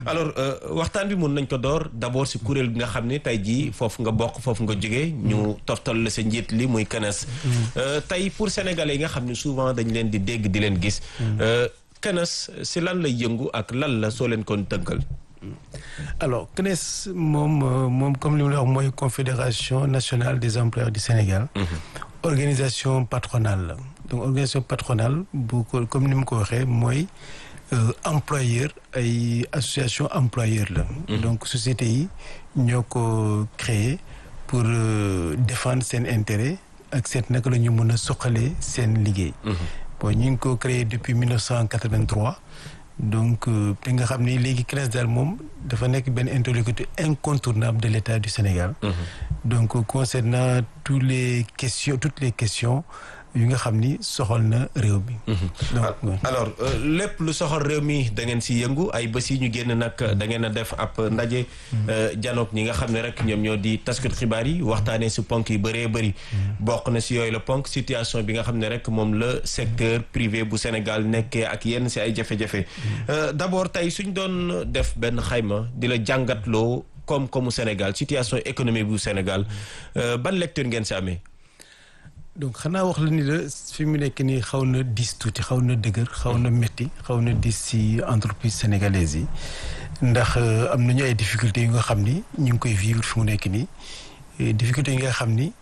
alors waxtaan bi mun nañ ko door d'abord si kuréel bi nga xam ne tey jii foofu nga bokk foofu nga jógee ñu toftal la sa njiit li muy CNES tey pour sénégalais yi nga xam ne souvent dañ leen di dégg di leen gis CNES si lan lay yëngu ak lan la soo leen kon tënkal alors CNES moom moom comme li ma la wax mooy confédération nationale des employeurs du Sénégal organisation patronale la donc organisation patronale bu ko comme ni ma ko waxee mooy employeur ay association employeur la donc société yi ñoo ko créé pour défendre seen intérêt ak seet naka la ñu mën a soqalee seen liggéey bon ñu ngi ko créé depuis 1983 donc te nga xam ni léegi CNES daal moom dafa nekk benn interlocuteur incontournable de l'État du Sénégal donc concernant tous les questions toutes les questions yu nga xam ni soxal na réew mi. donc alors lépp lu soxal réew mi da ngeen si yëngu ay bés yi ñu génn nag da ngeen a def ab ndaje. janook ñi nga xam ne rek ñoom ñoo di taskat xibaar yi waxtaanee si ponk yi bëree bëri. bokk na si yooyu la ponk situation bi nga xam ne rek moom la secteur privé bu Sénégal nekkee ak yenn si ay jafe-jafe. d'abord tey suñ doon def benn xayma di la jàngatloo koom-koomu Sénégal situation économique bu Sénégal ban lecture ngeen si amee. donc xanaa wax la ni la fi mu nekk nii xaw na diis tuuti xaw na dëgër xaw na métti xaw na diis ci entreprise sénégalaise yi ndax am nañu ay difficultés yu nga xam ni ñu ngi koy vivre fi mu nekk nii difficultés yi nga xam ni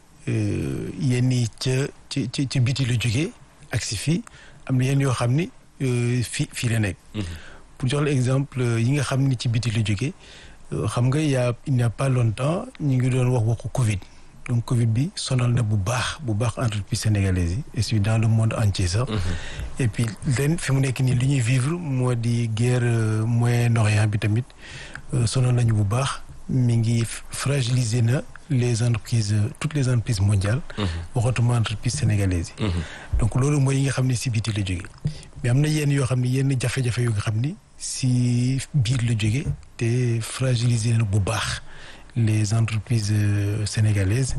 yenn yi ca ci ci ci biti la jógee ak si fii am na yenn yoo xam ni fii fii la nekk. pour jox la exemple yi nga xam ni ci biti la jógee xam nga y a il n'y a pas longtemps ñu ngi doon wax waxu Covid. donc Covid bi sonal na bu baax bu baax entreprise sénégalaise yi et puis dans le monde entier sax. et puis ren fi mu nekk nii li ñuy vivre moo di guerre Moyen-Orient bi tamit sonal nañu bu baax mi ngi fragiliser na les entreprises toutes les entreprises mondiales. waxatuma entreprise sénégalaise yi. donc loolu mooy yi nga xam ne si biti la jóge mais am na yenn yoo xam ne yenn jafe-jafe yu nga xam ni si biir la jóge te fragiliser na bu baax. les entreprises sénégalaises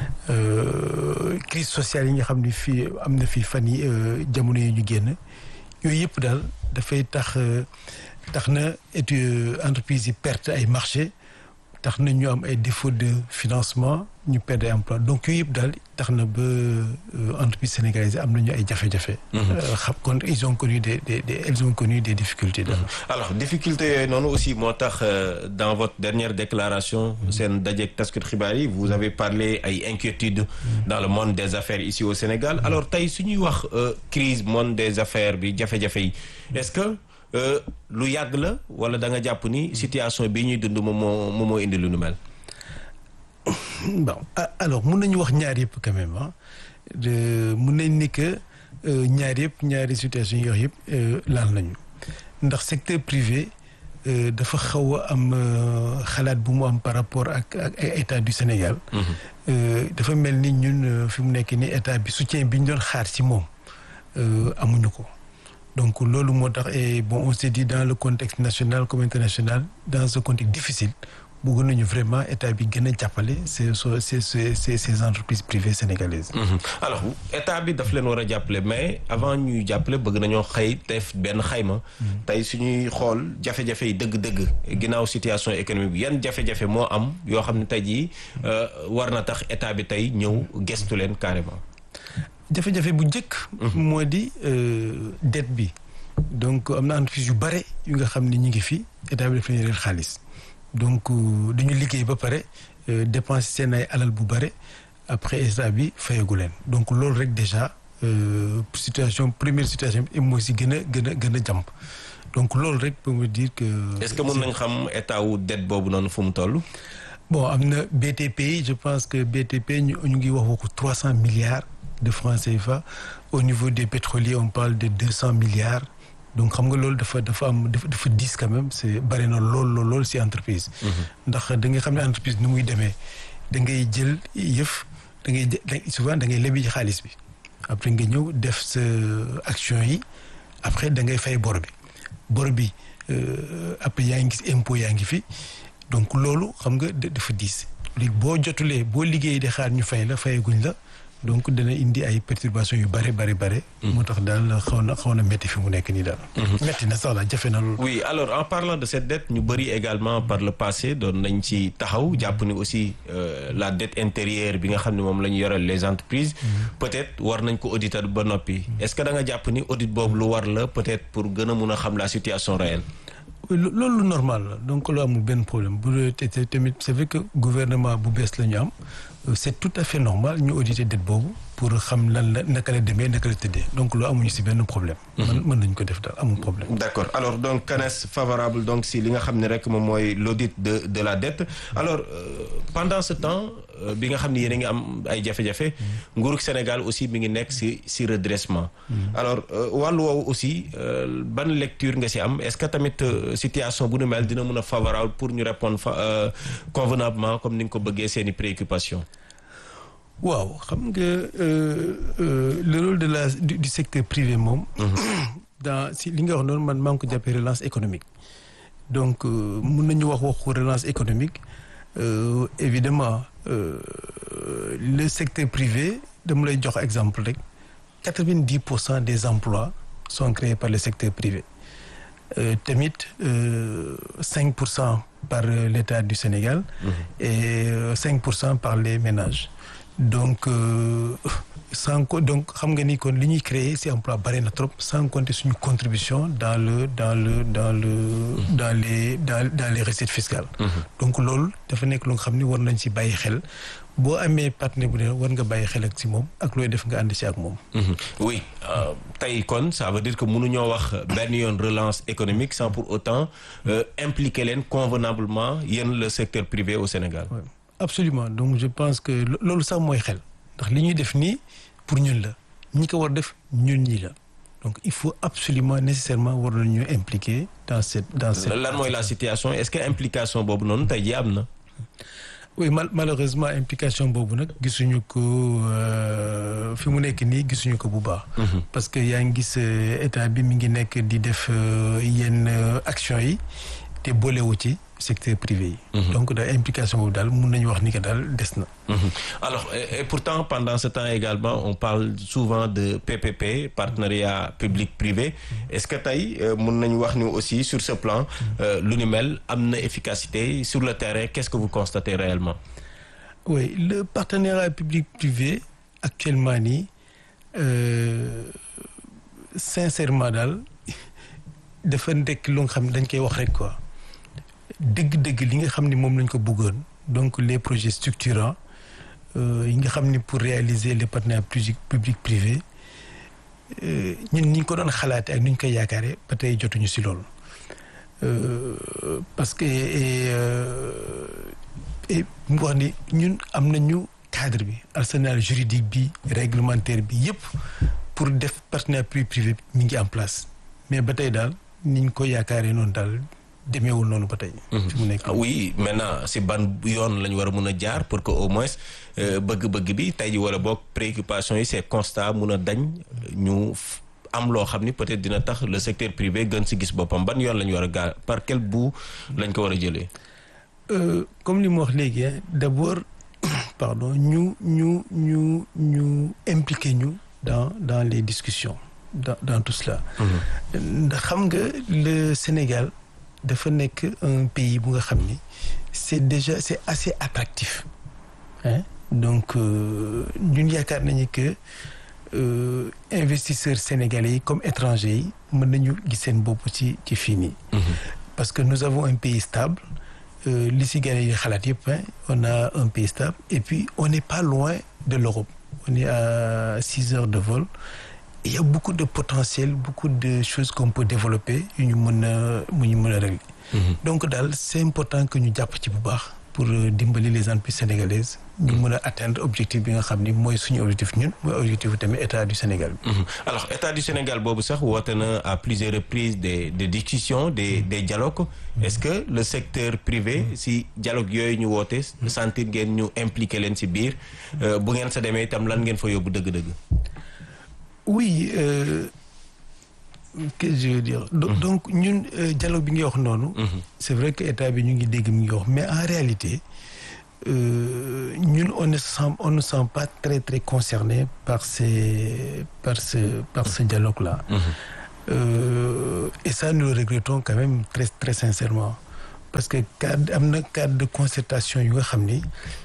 crise sociale yi nga xam ni fii am na fii fan yi jamono yi ñu génn yooyu yëpp daal dafay tax tax na et entreprises yi perte ay marché tax na ñu am ay défaut de financement ñu perdre ay emploi donc yooyu yëpp daal tax na ba entreprise sénégalaise am nañu ay jafe-jafe. xam kon ils ont connu des des des elles ont connu des difficultés daal. alors difficultés yooyu noonu aussi moo tax dans votre dernière déclaration. seen dajeeg taskat xibaar yi vous avez parlé ay inquiétudes. dans le monde des affaires ici au Sénégal alors tey su ñuy wax crise monde des affaires bi jafe-jafe yi est-ce que. lu yàgg la wala da nga jàpp ni situation bii ñuy dund moom moo moom moo indi lu nu mel. bon alors mun nañu wax ñaar yëpp quand même ah mun nañ ni que ñaar yëpp ñaari situation yi wax yëpp laal nañu ndax secteur privé dafa xaw a am xalaat bu mu am par rapport ak ak état du Sénégal. dafa mel ni ñun fi mu nekk ni état bi soutien bi ñu doon xaar ci moom amuñu ko. donc loolu moo tax et bon on s'est dit dans le contexte national comme international dans ce contexte difficile bëgg nañu vraiment état bi gën a jàppale ces ces ces ces entreprises privées sénégalaises. alors état bi daf leen war a jàppale mais avant ñuy jàppale bëgg nañoo xëy def benn xayma. tey suñuy xool jafe-jafe yi dëgg-dëgg ginnaaw situation économique bi yan jafe-jafe moo am yoo xam ne tey jii war na tax état bi tey ñëw gestu leen carrément. jafe-jafe bu njëkk. moo di dette bi. donc am na entreprise yu bare yu nga xam ne ñu ngi fi état bi daf leen xaalis donc dañu liggéey ba pare dépenser seen ay alal bu bare après état bi fayagu leen donc loolu rek déjà situation première situation bi moo si gën a gën a gën a jàmp donc loolu rek pour me dire que. est-ce que mën nañ xam état wu dette boobu noonu fu mu toll. bon am na BTP je pense que BTP ñu ñu ngi wax waxu trois cent milliards. de francs CFA au niveau des pétroliers on parle de deux cents milliards donc xam nga loolu dafa dafa am dafa dafa diis quand même c'est bari na lool lool lool ci entreprise. ndax da nga xam ne entreprise nu muy demee da ngay jël yëf da ngay souvent da ngay lebi xaalis bi après nga ñëw def sa action yi après da ngay fay bor bi bor bi après yaa ngi gis impôt yaa ngi fi donc loolu xam nga dafa diis léegi boo jotulee boo liggéey di xaar ñu fay la fayaguñ la. donc dana indi ay perturbations yu bare bare bare moo tax daal xaw na xaw na métti fi mu nekk nii daal métti na sax la jafe na loolu oui alors en parlant de cette dette ñu bëri également par le passé doon nañ ci taxaw jàpp ni aussi euh, la dette intérieure bi nga xam ne moom la ñu yoral les entreprises peut-être war nañ ko auditer ba noppi est-ce que da nga jàpp ni audit boobu lu war la peut-être pour gën a mun a xam la situation réelle loolu normal la donc lu amul benn problème bu te tamit c'est vrai que gouvernement bu bees la ñu am c'est tout à fait normal ñu auditer dette boobu pour xam lan la naka la demee naka la tëddee donc lu amuñu ci benn problème. mën mën nañu ko def daal amul problème. d'accord alors donc CANES favorable donc si li nga xam ne rek moom mooy l'audit de de la dette alors euh, pendant ce temps bi nga xam ne yéen a ngi am ay jafe-jafe. nguurug Sénégal aussi mi ngi nekk ci ci redressement. alors wàllu woowu aussi ban lecture nga ci am est-ce que tamit situation bu nu mel dina mën a favorable pour ñu répondre fa convenablement comme ni nga ko bëggee seeni préoccupations. waaw xam nga le rôle de la du, du secteur privé moom. dans si li nga wax noonu man maa ngi ko jàppee relance économique. donc mun nañu wax waxu relance économique euh, évidemment euh, le secteur privé dama lay jox exemple rek quatre-vingt-dix pour cent des emplois sont créés par le secteur privé. Euh, tamit cinq pour cent par l'État du Sénégal. Mmh. et cinq pour cent par les ménages. donc sans donc xam nga ni kon li ñuy créer ci emploi bari na trop sans compter suñu contribution dans le dans le dans le dans les dans dans les recettes fiscales donc loolu dafa nekk lu nga xam ni war nañ ci bàyyi xel boo amee partenaire bu ne war nga bàyyi xel ak ci moom ak looy def nga ànd ci ak moom oui tey kon ça veut dire que mënuñoo wax benn yoon relance économique sans pour autant impliquer leen convenablement yéen le secteur privé au Sénégal ouais. absolument donc je pense que loolu sax mooy xel ndax li ñuy def nii pour ñun la ñi ko war def ñun ñii la donc il faut absolument nécessairement war nañu impliquer dans cette dans cette lan mooy la situation est-ce que implication boobu noonu tey jii am na oui mal malheureusement implication boobu nag gisuñu ko fi mu nekk nii gisuñu ko bu baax parce que yaa ngi gis état bi mi ngi nekk di def yenn action yi te boolewu ci secteur privé yi. donc daal implication boobu daal mun nañu wax ni que daal des na. alors et, et pourtant pendant ce temps également on parle souvent de PPP partenariat public-privé est-ce que tey mun nañu wax ni aussi sur ce plan lu ni mel am na efficacité sur le terrain qu'est-ce que vous constatez réellement. oui le partenariat public-privé actuellement nii sincèrement daal dafa nekk lu nga xam ne dañ koy wax rek quoi. dëgg-dëgg li nga xam ni moom lañ ko bëggoon donc les projets structurants yi nga xam ni pour réaliser les partenariats public privé ñun ni ñu ko doon xalaate ak ni ñu koy yaakaare ba tey jotuñu ci loolu parce que et mu wax ni ñun am nañu cadre bi arsenal juridique bi réglementaire bi yépp pour def partenariat public privé mi ngi en place mais ba tey daal ni ñu ko yaakaaree noonu daal demeewul noonu ba tey. fi mu nekk oui maintenant si ban yoon la ñu war a mun a jaar pour que au moins bëgg-bëgg bi tey ji wala boog préoccupation yi c'est constat mun a dañ ñu am loo xam ni peut-être dina tax le secteur privé gën si gis boppam ban yoon la ñu war a gaar par quel bout lañ ko war a jëlee. comme li mu wax léegi d'abord pardon ñu ñu ñu ñu impliqué ñu dans dans les discussions dans dans tout cela. ndax xam nga le Sénégal. dafa nekk un pays bu nga xam ni c'est déjà c'est assez attractif hein donc ñun yaakaar nañu que investisseurs sénégalais yi comme étrangers yi mën nañu gis seen bopp ci ci fii nii parce que nous avons un pays stable li si gars yi xalaat yëpp on a un pays stable et puis on n'est pas loin de l'Europe on est à six heures de vol il y a beaucoup de potentiel beaucoup de choses qu'on peut développer yu ñu mën a mu ñu mën a régler donc daal c'est important que ñu jàpp ci bu baax pour dimbali les entreprises sénégalaises ñu mën a atteindre objectif bi nga xam ni mooy suñu objectif ñun mooy objectif tamit état du Sénégal bi alors état du Sénégal boobu sax woote na à plusieurs reprises des des discussions des des dialogues est-ce que le secteur privé si dialogue yooyu ñu woote sentir ngeen ñu impliqué leen si biir bu ngeen sa demee itam lan ngeen fa yóbbu dëgg-dëgg oui euh, qu'est-ce que je veux dire donc, donc ñun dialogue bi nga wax noonu c'est vrai que état bi ñu ngi dégg mi ngi wax mais en réalité ñun on ne sent on ne sent pas très très concerné par ces par ce par ce dialogue là. Euh, et ça nous le regrettons quand même très très sincèrement parce que cadre am na cadre de concertation yu nga xam ni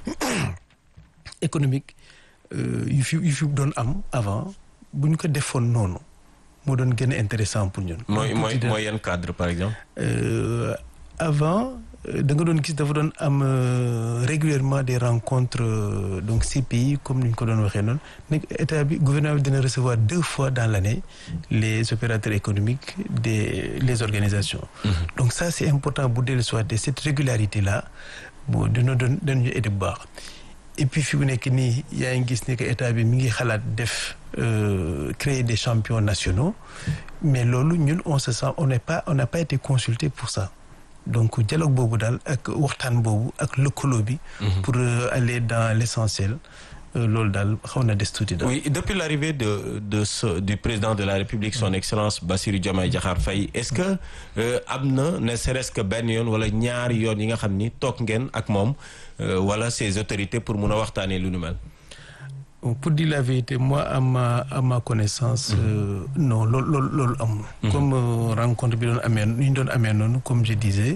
économique yu fi yu fi doon am avant bu ñu ko defoon noonu moo doon gën a intéressant pour ñun. mooy mooy mooy yan cadre par exemple. Euh, avant da nga doon gis dafa doon am régulièrement des rencontres donc ces pays comme ni ñu ko doon waxee noonu nekk état bi gouvernement bi dina recevoir deux fois dans l'année les opérateurs économiques des les organisations. Mm-hmm. donc ça c'est important bu dellu soit de cette régularité là bon dina doon dañu aider bu baax. et puis fi mu nekk nii yaa ngi gis ne que état bi mi ngi xalaat def créer des champions nationaux mais loolu ñun on se sent on n'est pas on n'a pas été consulté pour ça. donc dialogue boobu daal ak waxtaan boobu ak lëkkaloo bi. pour aller dans l'essentiel loolu daal xaw na des tuuti daal. oui depuis l'arrivée de de ce du président de la République son excellence Bassirou Diomaye Diakhar Faye est-ce que am na ne serait-ce que benn yoon wala ñaari yoon yi nga xam ni toog ngeen ak moom wala ses autorités pour mun a waxtaanee lu nu mel. pour dire la vérité moi à ma à ma connaissance euh, non loolu loolu loolu amul comme euh, rencontre bi doon amee ñu doon amee noonu comme je disais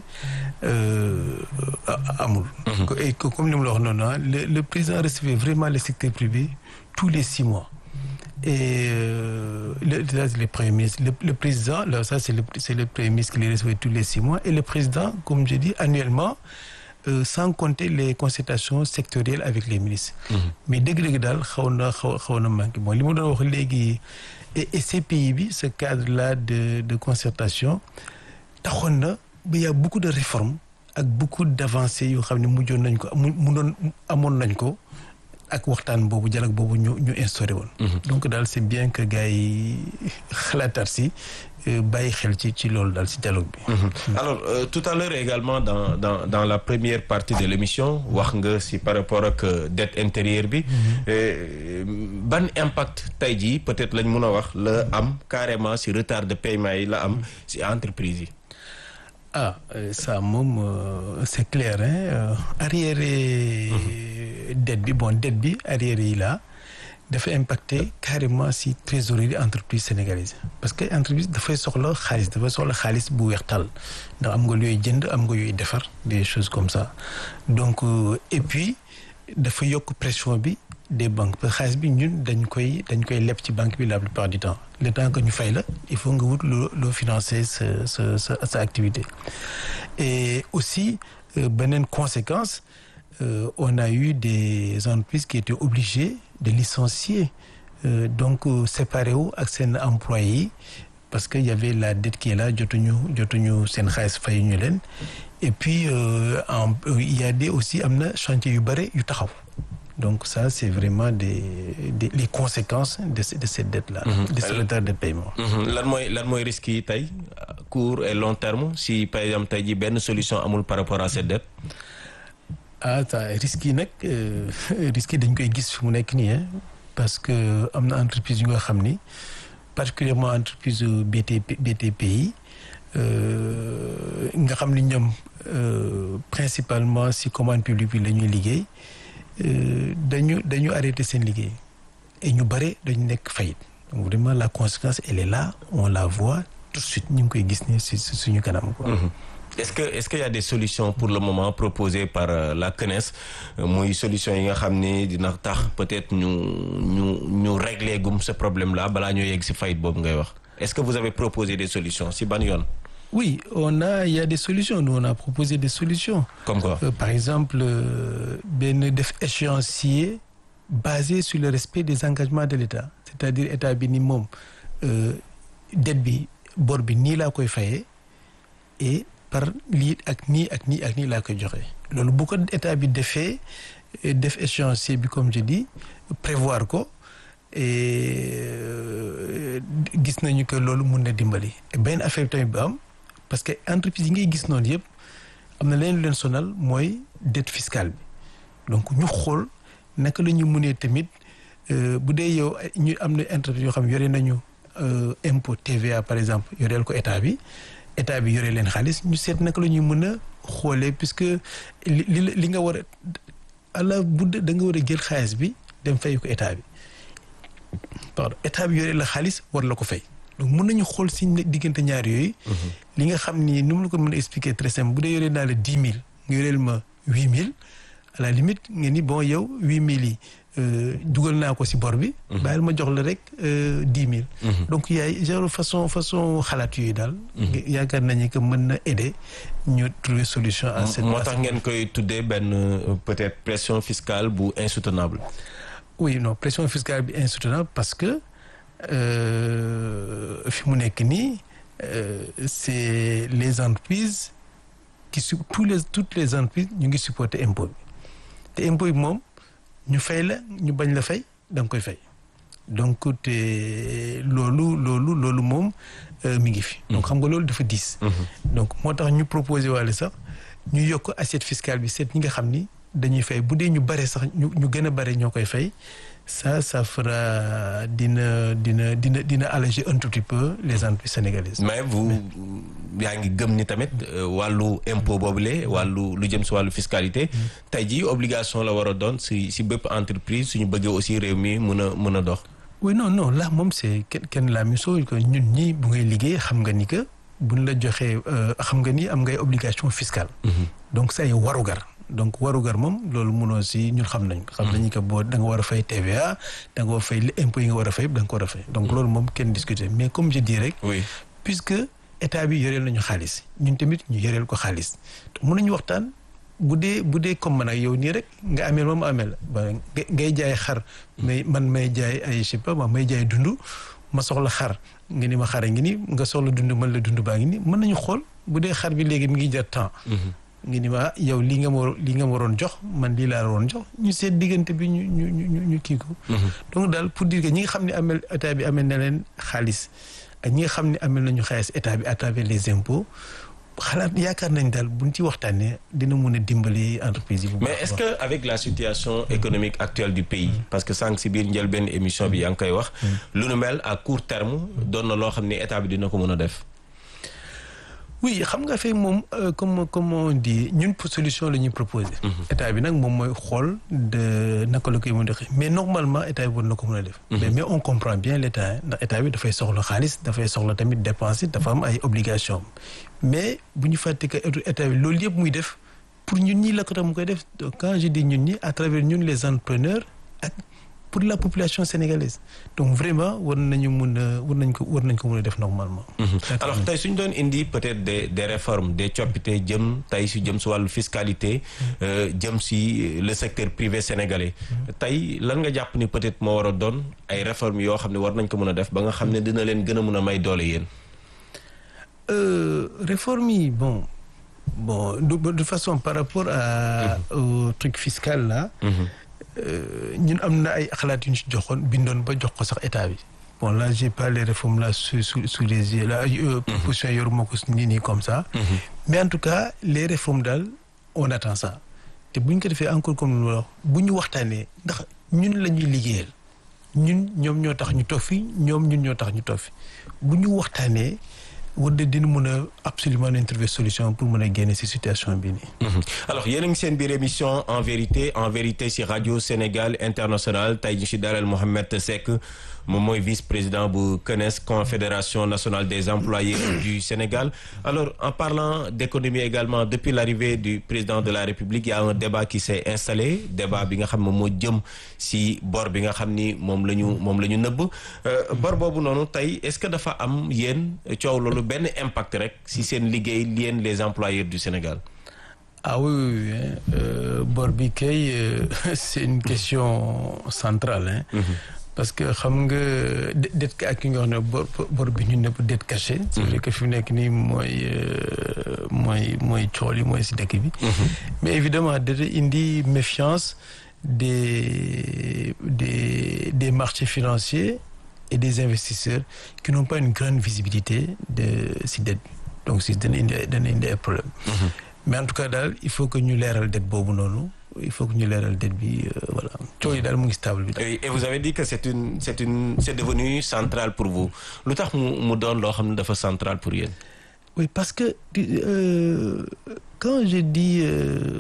euh, amul et comme li mu la wax noonu le le président recevait vraiment le secteur privé tous les six mois et le le premier ministre le, le président là ça c'est le c'est le premier ministre qui les recevait tous les six mois et le président comme je dis annuellement Euh, sans compter les concertations sectorielles avec les ministres. Mm-hmm. mais dëgg-dëgg daal xaw na xaw xaw na manqué bon li ma doon wax léegi et et ces pays bi ce cadre là de de concertation taxoon na ba y a beaucoup de réformes ak beaucoup d'avancées yoo xam ne mujjoon nañ ko mu mu doon amoon nañ ko ak waxtaan boobu dialogue boobu ñu ñu instauré woon. Mm-hmm. donc daal c'est bien que gars yi xalaataat si. bàyyi xel ci ci loolu daal ci dialogue bi. alors euh, tout à l'heure également dans dans dans la première partie de l'émission wax nga ci par rapport ak dette intérieure bi. ban impact tey jii peut-être lañ mun a wax la am carrément ci retard de paiement yi la am ci entreprise yi. ah ça moom c'est clair hein arriéré dette bi bon dette bi arriéré yi la. dafa impacter carrément ci trésorerie entreprise sénégalaise parce que entreprise dafay soxla xaalis dafa soxla xaalis bu weex tàll ndax am nga looy jënd am nga yooy defar des choses comme ça donc euh, et puis dafa yokk pression bi des banques parce que xaalis bi ñun dañ koy dañ koy leb ci banque bi la plupart du temps le temps que ñu fay la il faut nga wut loo loo financer sa sa sa sa activité et aussi euh, beneen conséquence euh, on a eu des entreprises qui étaient obligées de licencier euh, donc séparé wu ak seen employés yi parce que y avait la dette qui est là jotuñu jotuñu seen xaalis fay ñu leen et puis euh, en il y a des aussi am na chantier yu bare yu taxaw donc ça c'est vraiment des, des les conséquences de de cette dette là. Mm -hmm. de ce retard de paiement. lan mooy lan mooy risque yi tey court et long terme si par exemple tey jii benn solution amul par rapport à cette dette. ah ça risques yi nag risques yi dañ koy gis fi mu nekk nii parce que am na entreprise yu nga xam ni particulièrement entreprise BTP BTP yi nga xam ni ñoom principalement si commande publique bi la ñuy liggéey dañu dañu arrêté seen liggéey et ñu bare dañu nekk faillite donc vraiment la conséquence elle est là on la voit tout de suite ñu ngi koy gis ni si suñu kanam quoi. est-ce que est-ce qu'il y a des solutions pour le moment proposées par euh, la CNES muy solution yi nga xam ni dina tax peut-être ñu ñu ñu régler gum ce problème-là balaa ñoo yegg ci faillite boobu ngay wax est-ce que vous avez proposé des solutions ci ban yoon. oui on a il y a des solutions nous on a proposé des solutions. comme quoi euh, par exemple benn def échéancier basé sur le respect des engagements de l'État c'est-à-dire état bi ni moom dette bi bor bi nii laa koy fayee et. par lii ak nii ak nii ak nii laa koy joxe loolu bu ko état bi defee def échéancier bi comme je dis prévoir ko et gis nañu que loolu mun na dimbali benn affaire tamit bu am parce que entreprise yi ngay gis noonu yëpp am na leen leen sonal mooy dette fiscale bi donc ñu xool naka la ñu mënee tamit bu dee yow ñu am na entreprise yoo xam ne yore nañu impôt TVA par exemple yoreel ko état bi état bi yore leen xaalis ñu seet naka la ñuy mën a xoolee puisque li li li nga war a ala budde da nga war a jël xaalis bi dem fay ko état bi pardon état bi yore la xaalis war la ko fay donc mën nañu xool si diggante ñaar yooyu li nga xam ni nu mu la ko mën a expliquer très simple bu dee yoree naa la dix mille nga yoreel ma huit mille à la limite nga ni bon yow huit mille yi dugal naa ko si bor bi bàyyil ma jox la rek dix mille donc yaay genre façon façon xalaat yooyu daal yaakaar nañu que mën na aider ñu trouver solution à cette moo tax ngeen koy tuddee benn peut-être pression fiscale bu insoutenable oui non pression fiscale bi insoutenable parce que fi mu nekk nii c'est les entreprises qui su tous les toutes les entreprises ñu ngi supporter impôt bi te impôt bi moom ñu fay la ñu bañ la fay da nga koy fay donc te loolu loolu loolu moom mi ngi fi. donc xam nga loolu dafa diis. donc moo tax ñu proposé waale sax ñu yokk assiette fiscale bi seet ñi nga xam ni dañuy fay bu dee ñu bare sax ñu ñu gën a bare ñoo koy fay ça ça fera dina dina dina dina alléger un tout petit peu les entreprises sénégalaises. mais vous yaa ngi gëm ni tamit wàllu impôt boobule wàllu lu jëm si wàllu fiscalité. tey jii obligation la war a doon si si bépp entreprise suñu bëggee aussi réew mi mën a mën a dox. oui non non là moom c'est kenn kenn la même chose que ñun ñii bu ngay liggéey xam nga ni que buñ la joxee xam nga ni am ngay obligation fiscale. donc say warugar. donc warugar moom loolu mënoo si ñun xam nañ ko. xam nañu que boo da nga war a fay TVA da nga war a fay li impôt yi nga war a fay da nga ko war a fay. donc loolu moom kenn discuter mais comme je dis rek. oui puisque état bi yoreel nañu xaalis ñun tamit ñu yoreel ko xaalis mën nañu waxtaan bu dee bu dee comme man ak yow nii rek nga ameel moom ameel ba ngay jaay xar. mais man may jaay ay je sais pas may jaay dund ma soxla xar nga ni ma xara ngi ni nga soxla dund man la dund baa ngi ni mën nañu xool bu dee xar bi léegi mi ngi jar temps. nga ni ma yow lii nga ma lii nga ma waroon jox man lii laa waroon jox ñu seet diggante bi ñu ñu ñu ñu kii ko. donc daal pour dire que ñi nga xam ne amel état bi amel na leen xaalis ak ñi nga xam ne amel nañu xaalis état bi à travers les impôts xalaat yaakaar nañ daal buñ ci waxtaanee dina mun a dimbali entreprise yi. bu mais est-ce que avec la situation économique actuelle du pays. parce que sànq si biir njëlbeen émission bi yaa ngi koy wax. lu nu mel à court terme doon na loo xam ne état bi dina ko mën a def. oui xam nga fekk moom comme comme on dit ñun pour solution la ñuy proposer. état bi nag moom mooy xool de naka la koy mën a defee mais normalement état bi war na ko mën a def. mais mais on comprend bien l' état ndax état bi dafay soxla xaalis dafay soxla tamit dépenser dafa am ay obligations mais bu ñu fàtte que état bi loolu yëpp muy def pour ñun ñii la ko tax mu koy def quand je dis ñun ñi à travers ñun les entrepreneurs ak. pour la population sénégalaise donc vraiment war nañu mun a war nañ ko war nañ ko mun a def normalement. alors tey suñu doon indi peut-être des des réformes des coppite jëm tey si jëm si wàllu fiscalité. jëm si le secteur privé sénégalais. tey lan nga jàpp ni peut-être moo war a doon ay réformes yoo xam ne war nañ ko mun a def ba nga xam ne dina leen gën a mun a may doole yéen. réformes yi bon bon de de façon par rapport à au truc fiscal là. ñun am na ay xalaat yu ñu ci joxoon bindoon ba jox ko sax état bi bon là j'ai pas les réformes là sous sous sous les yeux là position yoruma ko nii nii comme ça mais en tout cas les réformes daal on attend ça te bu ñu ko defee encore comme lu wax bu ñu waxtaanee ndax ñun la ñuy liggéeyal ñun ñoom ñoo tax ñu toog fi ñoom ñun ñoo tax ñu toog fi bu ñu waxtaanee war de dina mën a absolument nañ trouver solution pour mën a génne ci situation bi nii. alors yéen a ngi seen biir émission en vérité en vérité ci rajo Sénégal international tey ñu ci dalal Mohamed Seck moom mooy vice-président bu CNES confédération nationale des employés du Sénégal alors en parlant d'économie également depuis l'arrivée du président de la République il y a un débat qui s'est installé débat bi nga xam ne moo jëm ci bor bi nga xam ni moom la ñu moom la ñu nëbb bor boobu noonu tey est-ce que dafa am yéen coow loolu benn impact rek ci seen liggéey yéen les employeurs du Sénégal ah oui oui, oui euh, bor bi kay c'est une question centrale hein. Mm -hmm. parce que xam nga det ka ak ki nga wax ne bor bor bi ñu nëpp dette cachée c'est vrai que fi mu nekk nii mooy mooy mooy cool yi mooy si dëkk bi mais évidemment dada indi méfiance des des des marchés financiers et des investisseurs qui n'ont pas une grande visibilité de si dette donc si dana indi dana indi ay problème mais en tout cas daal il faut que ñu leeral dette boobu noonu il faut que ñu leeral dette bi voilà coow yi daal mu ngi stable bi. et vous avez dit que c'est une c'est une c'est devenu central pour vous lu tax mu mu doon loo xam ne dafa central pour yéen. oui parce que euh, quand je dis euh,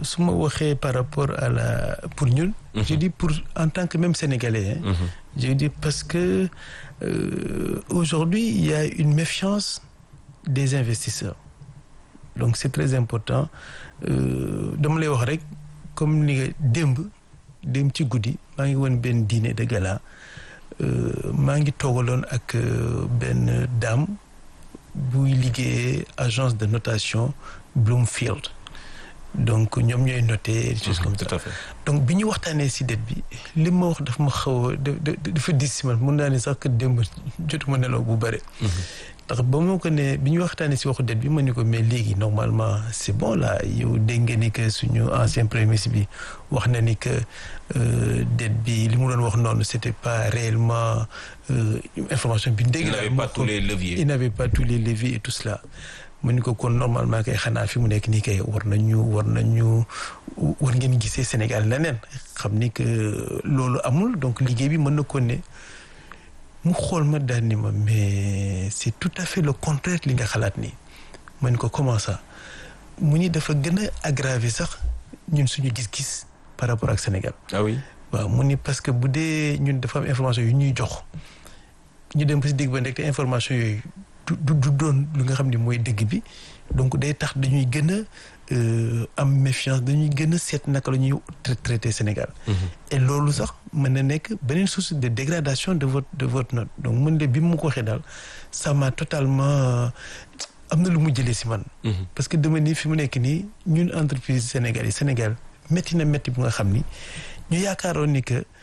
su ma waxee par rapport à la pour ñun. je dis pour en tant que même sénégalais. Hein, je dis parce que euh, aujourd'hui il y a une méfiance des investisseurs donc c'est très important dama lay wax rek comme ni nga démb démb ci guddi maa ngi woon benn dîner de gala maa ngi toogaloon ak benn dame buy liggéeyee agence de notation Bloomfield donc ñoom ñooy noté des choses comme ça donc bi ñu waxtaanee si dette bi li ma wax dafa ma xaw a dafa dis si man mun naa ne sax que démb jotuma nelaw bu bëri ndax ba moo ko ne bi ñu waxtaanee si waxu dette bi ma ni ko mais léegi normalement c'est bon là yow dégg nga ni que suñu ancien premier ministre bi wax na ni que dette bi li mu doon wax noonu c'était pas réellement information bi dégg il n'avait pas tous les leviers il n'avait pas tous les leviers et tout cela mu ni ko kon normalement kay xanaa fi mu nekk nii kay war nañu war nañu war ngeen gisee Sénégal leneen xam ni que loolu amul donc liggéey bi mën na ko ne mu xool ma daal ni ma mais c'est tout à fait le contraire li nga xalaat nii ma ni ko comment ça mu ni dafa gën a aggraver sax ñun suñu gis-gis par rapport ak Sénégal. ah oui. waaw mu ni parce que bu dee ñun dafa am information yu ñuy jox ñu dem ba si digg ba nekk te information yooyu du du doon lu nga xam ne mooy dëgg bi donc day tax dañuy gën a am méfiance dañuy gën a seet naka la ñuy traité Sénégal. et loolu sax mën na nekk beneen source de dégradation de votre de votre note donc mën de bi mu ko waxee daal ça m'a totalement am na lu mu jëlee si man. parce que dama ni fi mu nekk nii ñun entreprise Sénégal yi Sénégal métti na métti bu nga xam ni ñu yaakaaroon ni que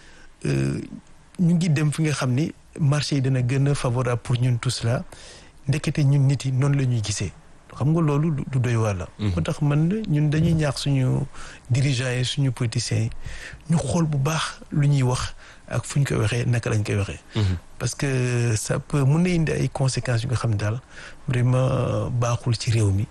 ñu ngi dem fi nga xam ni marché yi dana gën a favorable pour ñun tout cela ndekete ñun nit yi noonu la ñuy gisee. xam nga loolu du doy waar la moo tax man ñun dañuy ñaax suñu dirigeants yi suñu politiciens yi ñu xool bu baax lu ñuy wax ak fu ñu koy waxee naka lañ koy waxee parce que ça peut mun na indi ay conséquences yu nga xam daal vraiment baaxul ci réew mi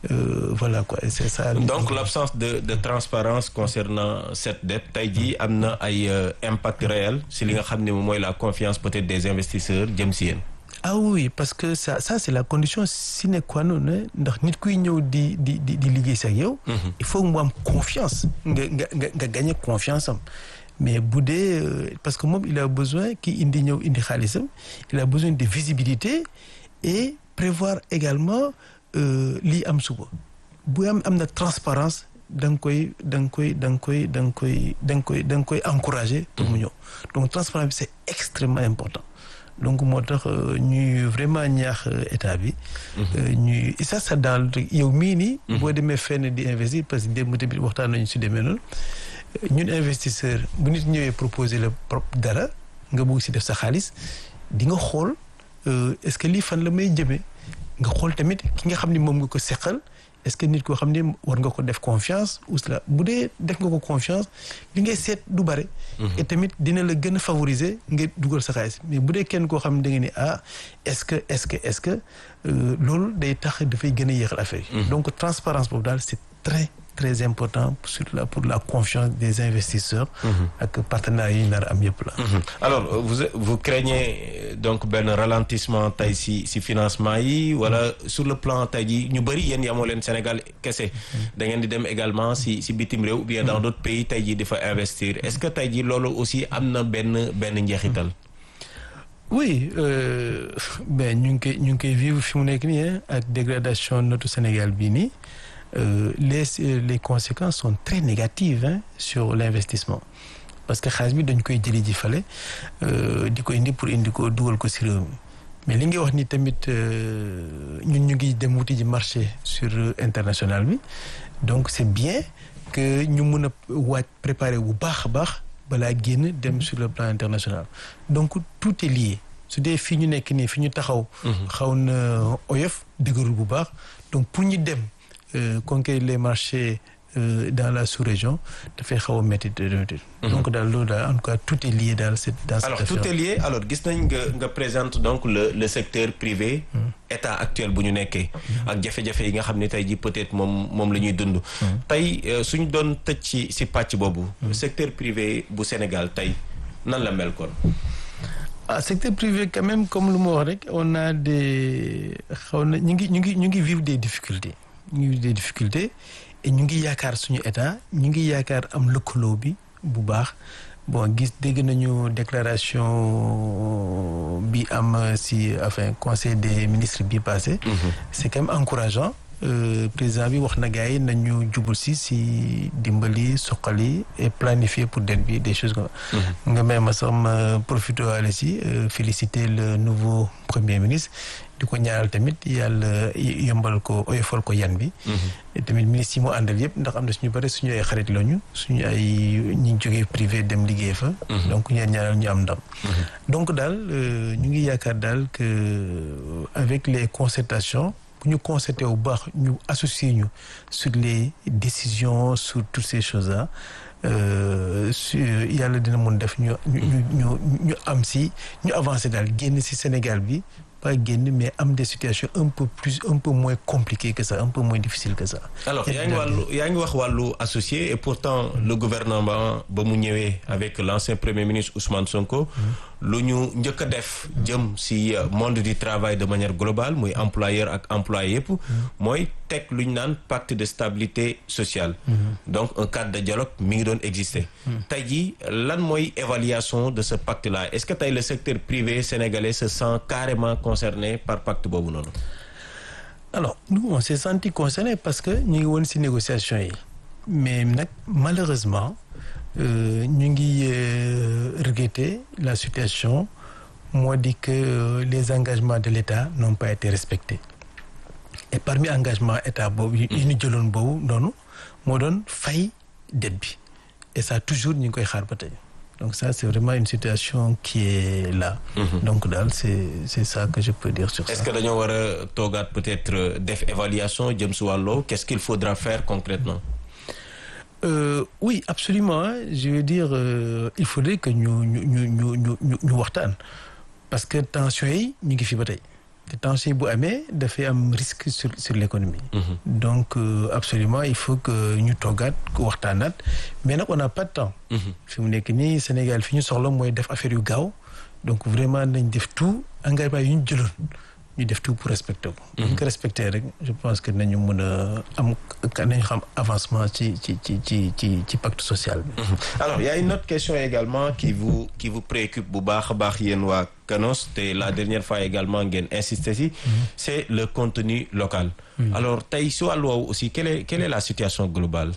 voilà quoi c'est ça donc l'absence de de transparence concernant cette dette tey jii am na ay impact réel si li nga xam ne moom mooy la confiance peut-être des investisseurs jëm si yéen ah oui parce que ça ça c'est la condition sine qua non ndax nit kuy ñëw di di di di liggéey si ak yow. il faut mu am confiance nga nga nga nga gagner confiance am mais bu dee parce que moom il a besoin ki indi ñëw indi xaalisam il a besoin de visibilité et prévoir également lii am suba bu am am na transparence da nga koy da nga koy da nga koy da nga koy da nga koy da nga koy encourager pour mu ñëw donc transparence bi c'est extrêmement important. donc moo tax ñuy vraiment ñaax état bi. ñuy ça ça daal yow mii nii. boo demee fenn di investir parce que démb tamit waxtaan nañu si demee noonu ñun investisseur bu nit ñëwee proposer la propre dara nga bëgg si def sa xaalis di nga xool est-ce que lii fan la may jëmee nga xool tamit ki nga xam ni moom nga ko seqal est-ce que nit koo xam ne war nga ko def confiance ou cela bu dee def nga ko confiance li ngay seet du bare. et tamit dina la gën a favoriser nga dugal sa xaalis mais bu dee kenn koo xam ne da nga ni ah est-ce que est-ce que est-ce que loolu day tax dafay gën a yéexal affaire yi. donc transparence boobu daal c'est très très important sur la pour la confiance des investisseurs. ak partenaires yi nar am yëpp la. alors vous vous craignez donc benn ralentissement tey si si financement yi wala sur le plan tey jii ñu bëri yéen yamoo leen Sénégal kese. da ngeen di dem également si si bitim réew ou bien dans d'autres pays tey jii di fa investir est-ce que tey jii loolu aussi am na benn benn njeexital. oui euh, ben ñu ngi koy ñu ngi koy vivre fi mu nekk nii ak dégradation notu Sénégal bii nii. Euh, les les conséquences sont très négatives hein, sur l'investissement parce que xaalis bi dañ koy jëli ji fale di ko indi pour indi ko dugal ko ci réew mi mais li nga wax ni tamit ñun ñu ngi dem wuti ji marché sur international bi donc c'est bien que ñu mën a waaj préparer bu baax a baax balaa génn dem sur le plan international donc tout est lié su dee fii ñu nekk nii fi ñu taxaw xaw na oyof dëgërul bu baax donc pour ñu dem Euh, conquérir les marchés euh, dans la sous-région dafay xaw a métti donc daal loolu daal en tout cas tout est lié daal c'est dans alors tout est lié alors gis nañ nga nga présente donc le le secteur privé état actuel bu ñu nekkee ak jafe-jafe yi nga xam ne tey ji peut-être moom moom la ñuy dund tey suñ doon tëj ci ci pàcc boobu secteur privé bu Sénégal tey nan la mel kon ah secteur privé quand même comme lu ma wax rek on a des xaw na ñu ngi ñu ngi ñu ngi vivre des difficultés ñu ngi des difficultés et ñu ngi yaakaar suñu état ñu ngi yaakaar am lëkkaloo bi bu baax bon gis dégg nañu déclaration bi am si enfin conseil des ministres bi passé c'est quand même encourageant Euh, président bi wax na gars yi nañu jubul si si dimbali soqali et planifier pour dette bi des choses comme nga may ma sax ma profité waale si féliciter le nouveau premier ministre di ko ñaanal tamit yàlla yombal ko oyofal ko yan bi et tamit ministre yi mu àndal yëpp ndax am na suñu bëri suñu ay xarit lañu suñu ay ñi jógee privé dem liggéey fa donc ñeen ñaanal ñu am ndam donc daal ñu ngi yaakaar daal que avec les concertations bu ñu concerté bu baax ñu associé ñu sur les décisions sur toutes ces choses là su yàlla dina mun def ñu ñu ñu ñu am si ñu avancé daal génn si Sénégal bi pas génn mais am des situations un peu plus un peu moins compliquées que ça un peu moins difficiles que ça. alors yaa ngi wàllu yaa ngi wax wàllu associé et pourtant le gouvernement ba mu ñëwee avec l'ancien premier ministre Ousmane Sonko. lu ñu njëkk a def jëm si monde du travail de manière globale muy employeur ak employé yëpp mooy teg lu ñu naan pacte de stabilité sociale donc un cadre de dialogue mi ngi doon exister tey jii lan mooy évaluation de ce pacte là est-ce que tey le secteur privé sénégalais se sent carrément concerné par pacte boobu noonu alors nous on s'est senti concerné parce que ñu ngi woon si négociations yi mais nag malheureusement ñu ngi regretter la situation moo di que les engagements de l'État n'ont pas été respectés et parmi engagement État boobu yi ñu jëloon boobu noonu moo doon fay dette bi et ça toujours ñu ngi koy xaar ba tey donc ça c'est vraiment une situation qui est là donc daal c'est c'est ça que je peux dire sur ça est-ce que dañoo war a toogaat peut-être def évaluation jëm si wàllu qu'est-ce qu'il faudra faire concrètement Euh, oui absolument hein. je veux dire euh, il faudrait que ñu ñu ñu ñu ñu ñu waxtaan parce que tension yi ñu ngi fi ba tey te tension yi bu amee dafay am risque sur sur l'économie mm-hmm. donc euh, absolument il faut que ñu toggaat waxtaanaat mais nag on n'a pas de temps fi mu nekk nii Sénégal fi ñu soxla mooy def affaire yu gaaw donc vraiment nañ def tout engagement yu ñu jëloon ñu def tout pour respecter ko. bu ñu ko respecter rek je pense que nañu mën a am nañu xam avancement ci ci ci ci ci ci pacte social bi. alors y a une autre question également qui vous qui vous préoccupe bu baax a baax yéen waa Canos te la dernière fois également ngeen insister si. c'est le contenu local. alors tey si wàllu woowu aussi quelle est quelle est la situation globale.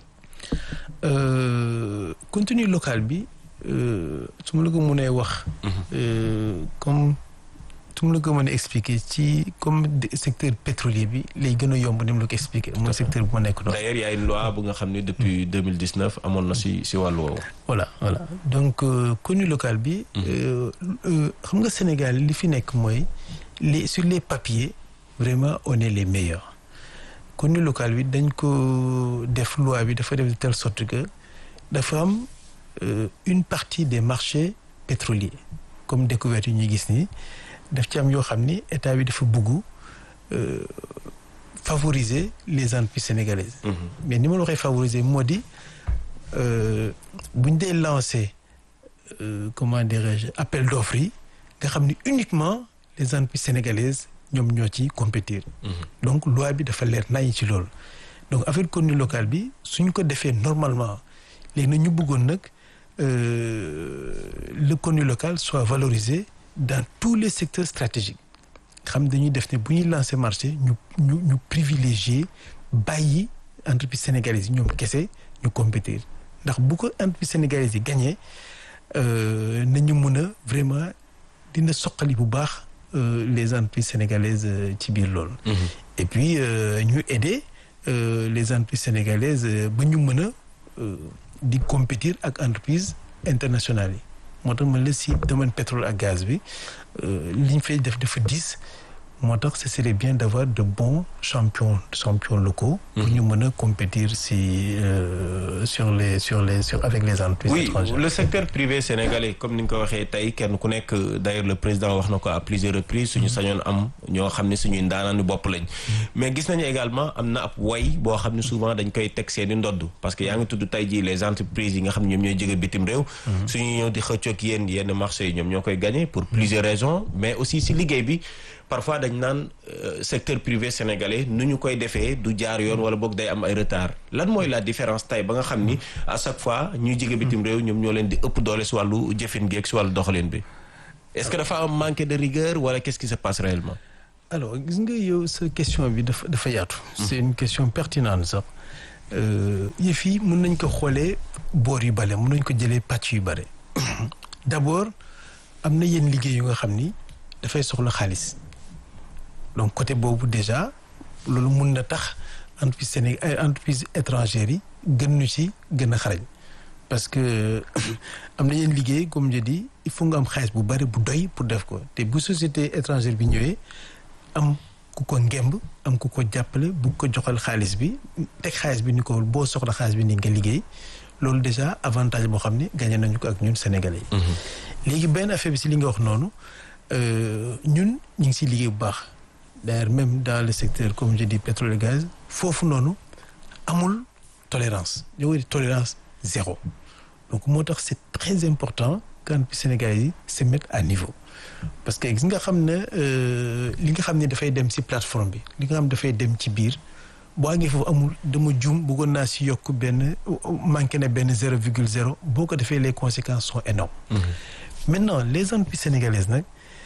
Euh, contenu local bi su ma la ko mënee wax. comme. su ma la ko mën a expliquer ci comme secteur pétrolier bi lay gën a yomb ni mu la ko expliquer mooy secteur bu ma nekk doon. d'ailleurs y a une loi bu nga xam ne depuis deux mille dix neuf amoon na si si wàllu woowu. voilà voilà donc contenu local bi. xam nga Sénégal li fi nekk mooy les sur les papiers vraiment on est les meilleurs contenu local bi dañ ko def loi bi dafa def de telle sorte que dafa am une partie des marchés pétroliers comme découverte yi ñuy gis nii. daf ci am yoo xam ni état bi dafa bëgg favoriser les entreprises sénégalaises. Mm -hmm. mais ni ma la waxee favoriser moo di bu ñu dee lancer comment dirais-je appel d'offres yi nga xam ni uniquement les entreprises sénégalaises ñoom ñoo ci compétir. Mm -hmm. donc loi bi dafa leer nañ ci loolu. donc affaire contenu local bi suñ ko defee normalement léegi nag ñu bëggoon nag le contenu local soit valorisé. dans tous les secteurs stratégiques xam dañuy def ne bu ñuy lancer marché ñu ñu ñu privilégier bàyyi entreprise sénégalaise yi ñoom kese ñu compétir ndax bu ko entreprise sénégalaise yi gagné nañu mën a vraiment dina soqali bu baax les entreprises sénégalaises ci biir loolu. et puis ñu aider les entreprises sénégalaises ba ñu mën a di compétir ak entreprise internationales yi. moo tax man la si domaine pétrole ak gaz bi li ñu fay def dafa diis moo tax ce serait bien d'avoir de bons champions champions locaux. pour ñu mën a compétir si euh, sur les sur les sur avec les entreprises oui, étrangères. le secteur privé sénégalais comme ni nga ko waxee tey kenn ku nekk d'ailleurs le président wax na ko à plusieurs reprises suñu sañoon am ñoo xam ne suñuy ndaanaanu bopp lañ. mais gis nañu également am na ab way boo xam ne souvent dañ koy teg seeni ndodd parce que yaa ngi tudd tey jii les entreprises yi nga xam ne ñoom ñooy jóge bitim réew. suñu ñëw di xëccoog yéen yenn marché yi ñoom ñoo koy gagner pour plusieurs raisons mais aussi si liggéey bi. parfois dañ naan secteur privé sénégalais nu ñu koy defee du jaar yoon wala boog day am ay retard lan mooy la différence tey ba nga xam ni à chaque fois ñuy jige bitim réew ñoom ñoo leen di ëpp doole si wàllu jëfin gi ak si wàllu doxalin bi est-ce que dafa am manque de rigueur wala qu'est-ce qui se passe réellement alors gis nga yow sa question bi dafa dafa yaatu c'est une question pertinente sax yëf yi mën nañ ko xoolee boor yu bare mën nañ ko jëlee pàcc yu bare d'abord am na yenn liggéey yu nga xam ni dafay soxla xaalis donc côté boobu déjà loolu mun na tax entreprise Sénégal entreprise étrangères yi gën ñu ci gën a xarañ parce que am na yenn liggéey comme je dis il faut nga am xaalis bu bari bu doy pour def ko te bu société étrangère bi ñëwee am ku ko ngemb am ku ko jàppale bu ko joxal xaalis bi teg xaalis bi ni ko boo soxla xaalis bi ni nga liggéey loolu déjà avantage boo xam ne gagné nañu ko ak ñun sénégalais yi. léegi benn affaire bi si li nga wax noonu ñun ñu ngi siy liggéey bu baax d'ailleurs même dans le secteur comme je dis pétrole et gaz foofu noonu amul tolérance yow di tolérance zéro donc moo tax c'est très important quand sénégalais yi se mettent à niveau. parce que gis nga xam ne li nga xam ne dafay dem ci plateforme bi li nga xam dafay dem ci biir boo àggee foofu amul dama jum bëggoon naa ci yokk benn manqué na benn zéro virgule zéro boo ko defee les conséquences sont énormes maintenant les entreprises sénégalaises nag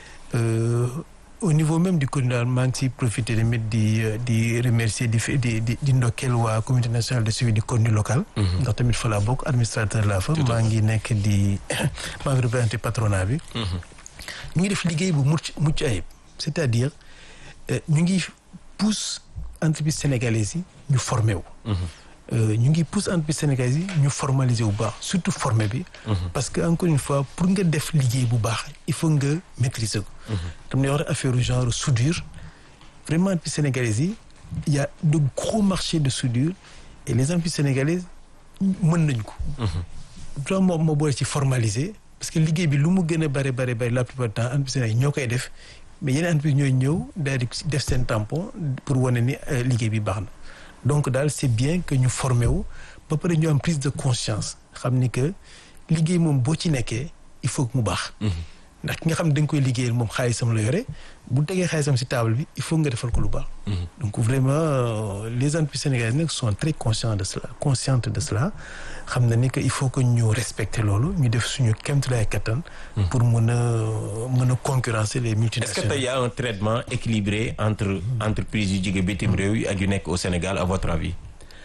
au niveau même du coordinateur maa ngi ciy profiter tamit di di remercier di di di di ndokkeel waa comité national de suivi du contenu local ndax tamit fa laa bokk administrateur laa fa maa ngi nekk di maa ngi représenté patronat bi ñu ngi def liggéey bu mucc mucc ayib c'est-à-dire ñu ngi pousse entreprise sénégalaise yi ñu formé wu ñu ngi pousse entreprise sénégalaise yi ñu formaliser bu baax surtout formé bi parce que encore une fois pour nga def liggéey bu baax il faut nga maîtriser ko dam ne wax affaire genre soudure vraiment entreprise sénégalaise yi il y a de gros marchés de soudure et les entreprises sénégalaises mën nañ ko vraiment moo boole ci formaliser parce que liggéey bi lu mu gën a bare bare bare la plupart du temps entreprise sénégalais ñoo koy def mais yeneen entreprise ñooy ñëw daal di def seen tampon pour wane ni liggéey bi baax na donc daal c'est bien que ñu formé wu ba pare ñu am prise de conscience xam ni que liggéey moom boo ci nekkee il faut que mu baax ndax ki nga xam ne da nga koy liggéeyal moom xaalisam la yore bu tegee xaalisam ci table bi il faut nga defal ko lu baax donc vraiment les entreprises sénégalaises nag sont très conscients de cela conscientes de cela xam na ni que il faut que ñu respecter loolu ñu def suñu kéemtulaay kattan pour mën a mën a concurrencer les multinationales. est-ce que tey y a un traitement équilibré entre entreprises yu jóge bitim réew yi ak yu nekk au Sénégal à votre avis.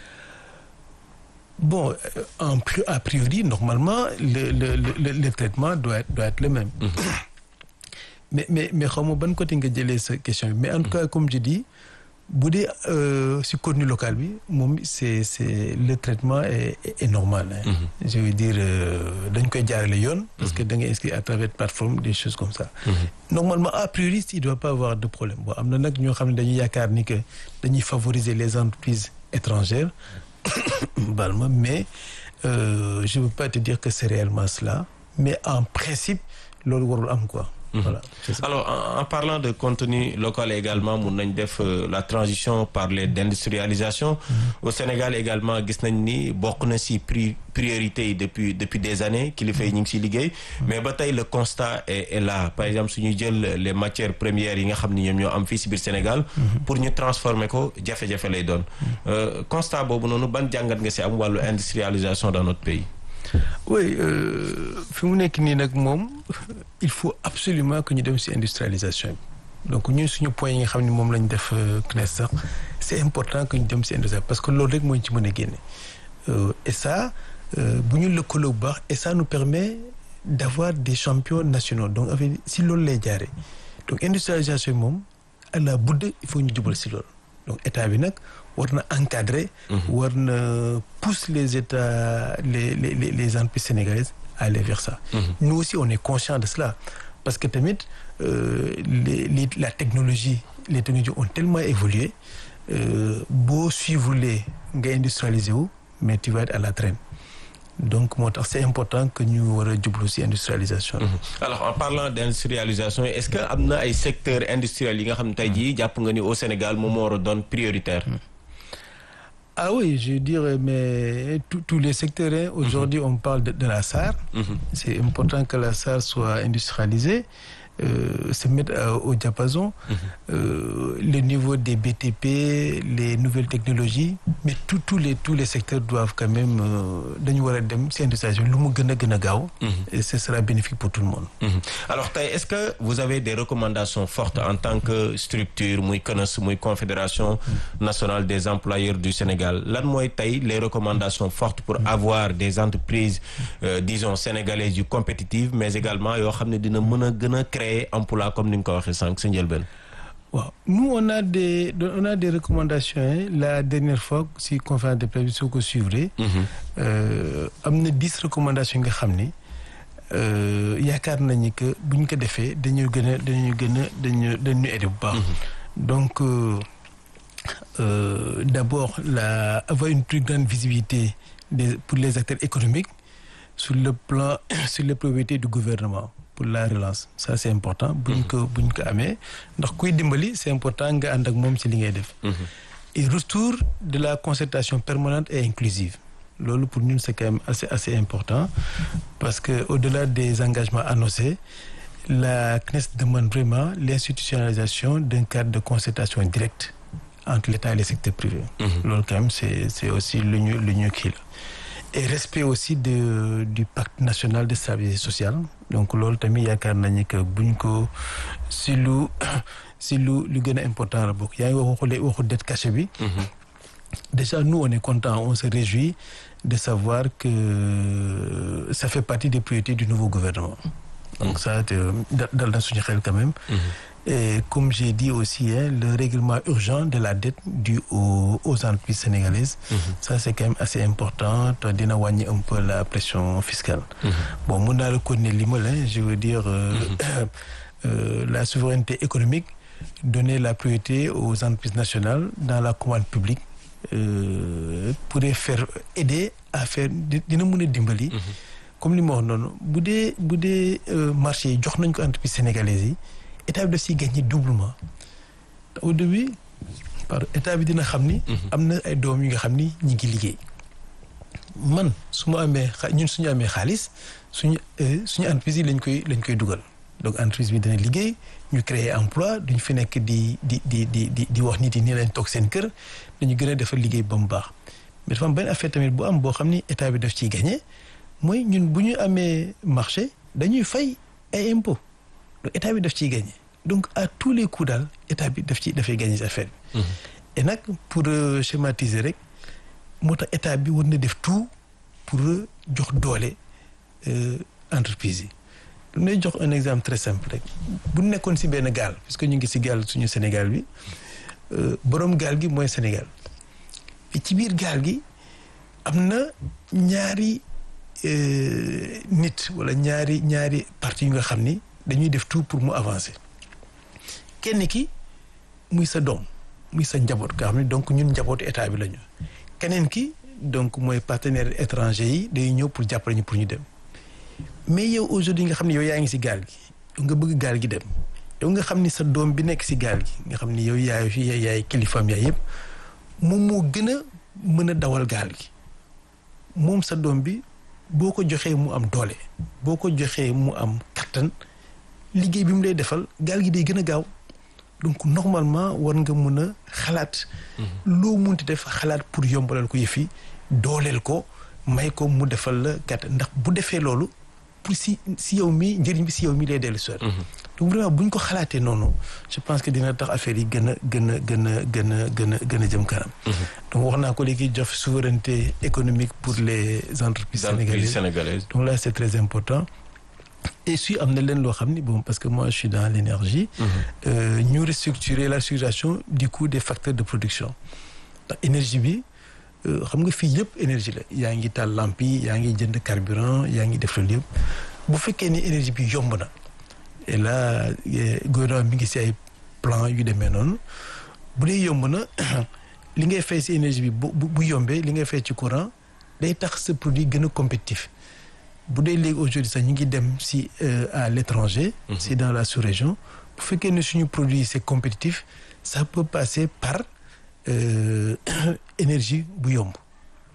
bon en a priori normalement le le le le traitement doit être doit être le même. mais mais mais xaw ma ban côté nga jëlee sa question bi mais en tout cas comme je dis. bu dee si contenu local bi moom c'est c'est le traitement est est normal hein. je veux dire dañ koy jaarale yoon parce que da ngay inscrire à travers plateforme des choses comme ça normalement a priori il doit pas avoir de problème bon am na nag ñoo xam ne dañuy yaakaar ni que dañuy favoriser les entreprises étrangères baal ma mais euh, je veux pas te dire que c'est réellement cela mais en principe loolu warul am quoi Voilà, alors en, en parlant de contenu local également mun nañ def euh, la transition parler d'industrialisation mmh. au Sénégal également gis nañ ni bokk na ci pri priorité yi depuis depuis des années kilifa yi ñu ngi ciy liggéey mais ba tey le constat est, est là par exemple suñuy jël les matières premières yi nga xam ni ñoom ñoo am fii ci biir Sénégal pour ñu transformer ko jafe-jafe lay doon euh, constat boobu noonu ban jàngat nga ci am wàllu industrialisation dans notre pays oui fi mu nekk nii nag moom il faut absolument que ñu dem ci industrialisation bi donc ñun suñu point yi nga xam ne moom lañ def CNES sax c'est important que ñu dem ci industrialisation parce que loolu rek moo ñu ci mën a génne et ça bu ñu lëkkaloo bu baax et ça nous permet d'avoir des champions nationaux donc avec si loolu lay jaaree donc industrialisation bi moom à la budde il faut ñu jubal ci loolu donc état bi nag war na encadrer. war na pousser les états les les les les entreprises sénégalaises à aller vers ça. nous aussi on est conscient de cela parce que tamit euh, les, les la technologie les technologies ont tellement évolué boo suivre les nga industrialiser wu mais tu vas être à la traîne. donc moo tax c'est important que ñu war a jublu ci industrialisation. alors en parlant d'industrialisation est-ce que am na ay secteurs industriels yi nga xam ne tey jii jàpp nga ni au Sénégal moom moo war a doon prioritaire. ah oui je dirais mais tous les secteurs hein. aujourd'hui on parle de, de la SAR. c'est important que la SAR soit industrialisée euh, se mettre euh, au diapason. Euh, le niveau des BTP, les nouvelles technologies, mais tous tous les tous les secteurs doivent quand même dañu war a dem ci industrialisation lu mu gën a gën a gaaw. et ce sera bénéfique pour tout le monde. Mhm. alors tey est-ce que vous avez des recommandations fortes en tant que structure muy CNES muy confédération nationale des employeurs du Sénégal lan mooy tey les recommandations fortes pour avoir des entreprises euh, disons sénégalaises yu compétitives mais également yoo xam ne dina mën a gën a créer emploi comme ni nga ko waxee sànq sa njëlbeen. waaw nous on a des on a des recommandations hein. la dernière fois si conférence de presse bi soo ko suivre. am na dix recommandations nga xam ni yaakaar nañu que bu ñu ko defee dañu gën a dañu gën a dañu dañu aider bu baax. donc euh, euh, d'abord la avoir une plus grande visibilité des pour les acteurs économiques sur le plan sur les priorités du gouvernement. pour la relance ça c'est important buñ ko buñ ko amee ndax kuy dimbali c'est important nga ànd ak moom ci li ngay def et retour de la concertation permanente et inclusive loolu pour ñun c'est quand même assez assez important parce que au-delà des engagements annoncés la CNES demande vraiment l'institutionnalisation d'un cadre de concertation directe entre l'État et les secteurs privés loolu quand même c'est c'est aussi lu ñu lu ñu kii la et respect aussi de du pacte national de stabilité sociale donc loolu tamit yaakaar nañu que buñ ko si lu si lu lu gën a important la bokk yaa ngi waxu waxu dette cachée bi. déjà nous on est content on se réjouit de savoir que ça fait partie des priorités du nouveau gouvernement. donc ça dal na suñu xel quand même. Et comme j'ai dit aussi, hein, le règlement urgent de la dette due aux, aux entreprises sénégalaises, mm -hmm. ça c'est quand même assez important, dina wàññi un peu la pression fiscale. Mm -hmm. Bon, mun naa la connaître li ma la, je veux dire euh, mm -hmm. euh, la souveraineté économique, donner la priorité aux entreprises nationales dans la commande publique euh, pourrait faire aider à faire dina mën a dimbali. Comme li ma wax noonu bu dee bu dee marché yi jox nañ ko entreprises sénégalaises yi. état bi daf siy gagné doublement au début par état bi dina xam ni. am na ay doom yi nga xam ni ñi ngi liggéey. man su ma amee xa ñun suñu amee xaalis suñu suñu entreprise yi lañ koy lañ koy dugal donc entreprise bi dina liggéey ñu créer emploi duñ fi nekk di di di di di di wax nit yi nii lañ toog seen kër dañu gën a defar liggéey ba mu baax mais dafa am benn affaire tamit bu am boo xam ni état bi daf ciy gagné mooy ñun bu ñu amee marché dañuy fay ay impôts. donc état bi daf ciy gagné donc à tous les coups daal état bi daf ci dafay gagné ci affaire bi. et nag pour euh, schématiser rek moo tax état bi war na def tout pour jox doole entreprise yi. damay jox un exemple très simple rek bu nekkoon ci benn gaal puisque ñu ngi ci gaal suñu Sénégal bi boroom gaal gi mooy Sénégal et ci biir gaal gi am na ñaari nit walla ñaari ñaari parties yu nga xam ni. dañuy def tout pour mu avancer kenn ki muy sa doom muy sa njaboot nga xam ne donc ñun njabootu état bi la ñu keneen ki donc mooy partenaires étrangers yi day ñëw pour jàppale ñu pour ñu dem mais yow aujourd'hui nga xam ne yow yaa ngi ci gaal gi nga bëgg gaal gi dem yow nga xam ni sa doom bi nekk ci gaal gi nga xam ni yow yaay fi yaay kilifaam yaay yëpp moom moo gën a mën a dawal gaal gi moom sa doom bi boo ko joxee mu am doole boo ko joxee mu am kattan. liggéey bi mu lay defal gaal gi day gën a gaaw donc normalement war nga mën a xalaat loo munti def xalaat pour yombalal ko yëf yi dooleel ko may ko mu defal la gàtt ndax bu defee loolu pour si si yow mi njëriñ bi si yow mi lay dellu soir donc vraiment bu ñu ko xalaatee noonu je pense que dina tax affaire yi gën a gën a gën a gën a gën a gën a jëm kanam donc wax naa ko léegi jox souveraineté économique pour les entreprises sénégalaises donc là c'est très important et si am na leen loo xam ni bon parce que moi je suis dans l'énergie ñu restructurer la structuration du coût des facteurs de production ndax énergie bi xam nga fii yëpp énergie la yaa ngi taal lampe yi yaa ngi jënd carburant yaa ngi def loolu yëpp bu fekkee ni énergie bi yomb na et là gouvernement mi ngi ci ay plan yu demee noonu bu dee yomb na li ngay fay ci énergie bi bu bu yombee li ngay fay ci courant day tax sa produit gën a compétitif bu dee léegi aujourd'hui sax ñu ngi dem si à l'étranger si dans la sous-région bu fekkee ne suñu produit c'est compétitif ça peut passer par énergie bu yomb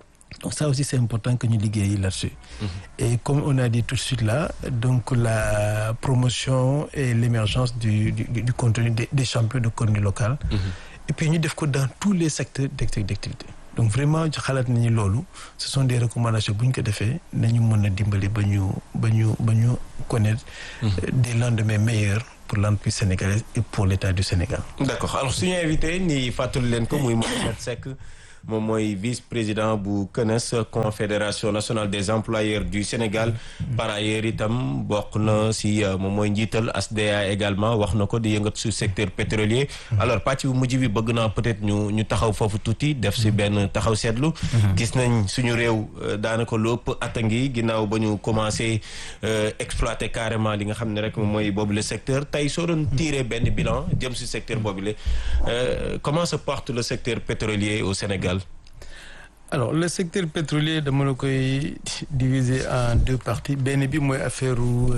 donc ça aussi c'est important que ñu liggéey là-dessus et comme on a dit tout de suite là donc la promotion et l'émergence du du, du contenu des, des champions de contenu local et puis ñu def ko dans tous les secteurs d'activité donc vraiment xalaat nañu loolu ce sont des recommandations bu ñu ko defee nañu mën a dimbali ba ñu ba ñu ba ñu connaître des lendemains meilleurs pour l'entreprise sénégalaise et pour l'État du Sénégal. D'accord alors suñu invité ni fàttali leen ko muy Mohamed Seck moom mooy vice-président bu CNES confédération nationale des employeurs du Sénégal par ailleurs itam bokk na si moom mooy njiital ASDA également wax na ko di yëngat su secteur pétrolier alors pàcc bu mujj bi bëgg naa peut-être ñu ñu taxaw foofu tuuti def si benn taxaw seetlu gis nañ suñu réew daanaka lu ëpp at a ngi ginnaaw ba ñu commencé exploiter carrément li nga xam ne rek moom mooy boobu le secteur tey soo doon tirer benn bilan jëm si secteur boobu le comment se porte le secteur pétrolier au Sénégal alors le secteur pétrolier dama la koy diviser en deux parties benn bi mooy affaire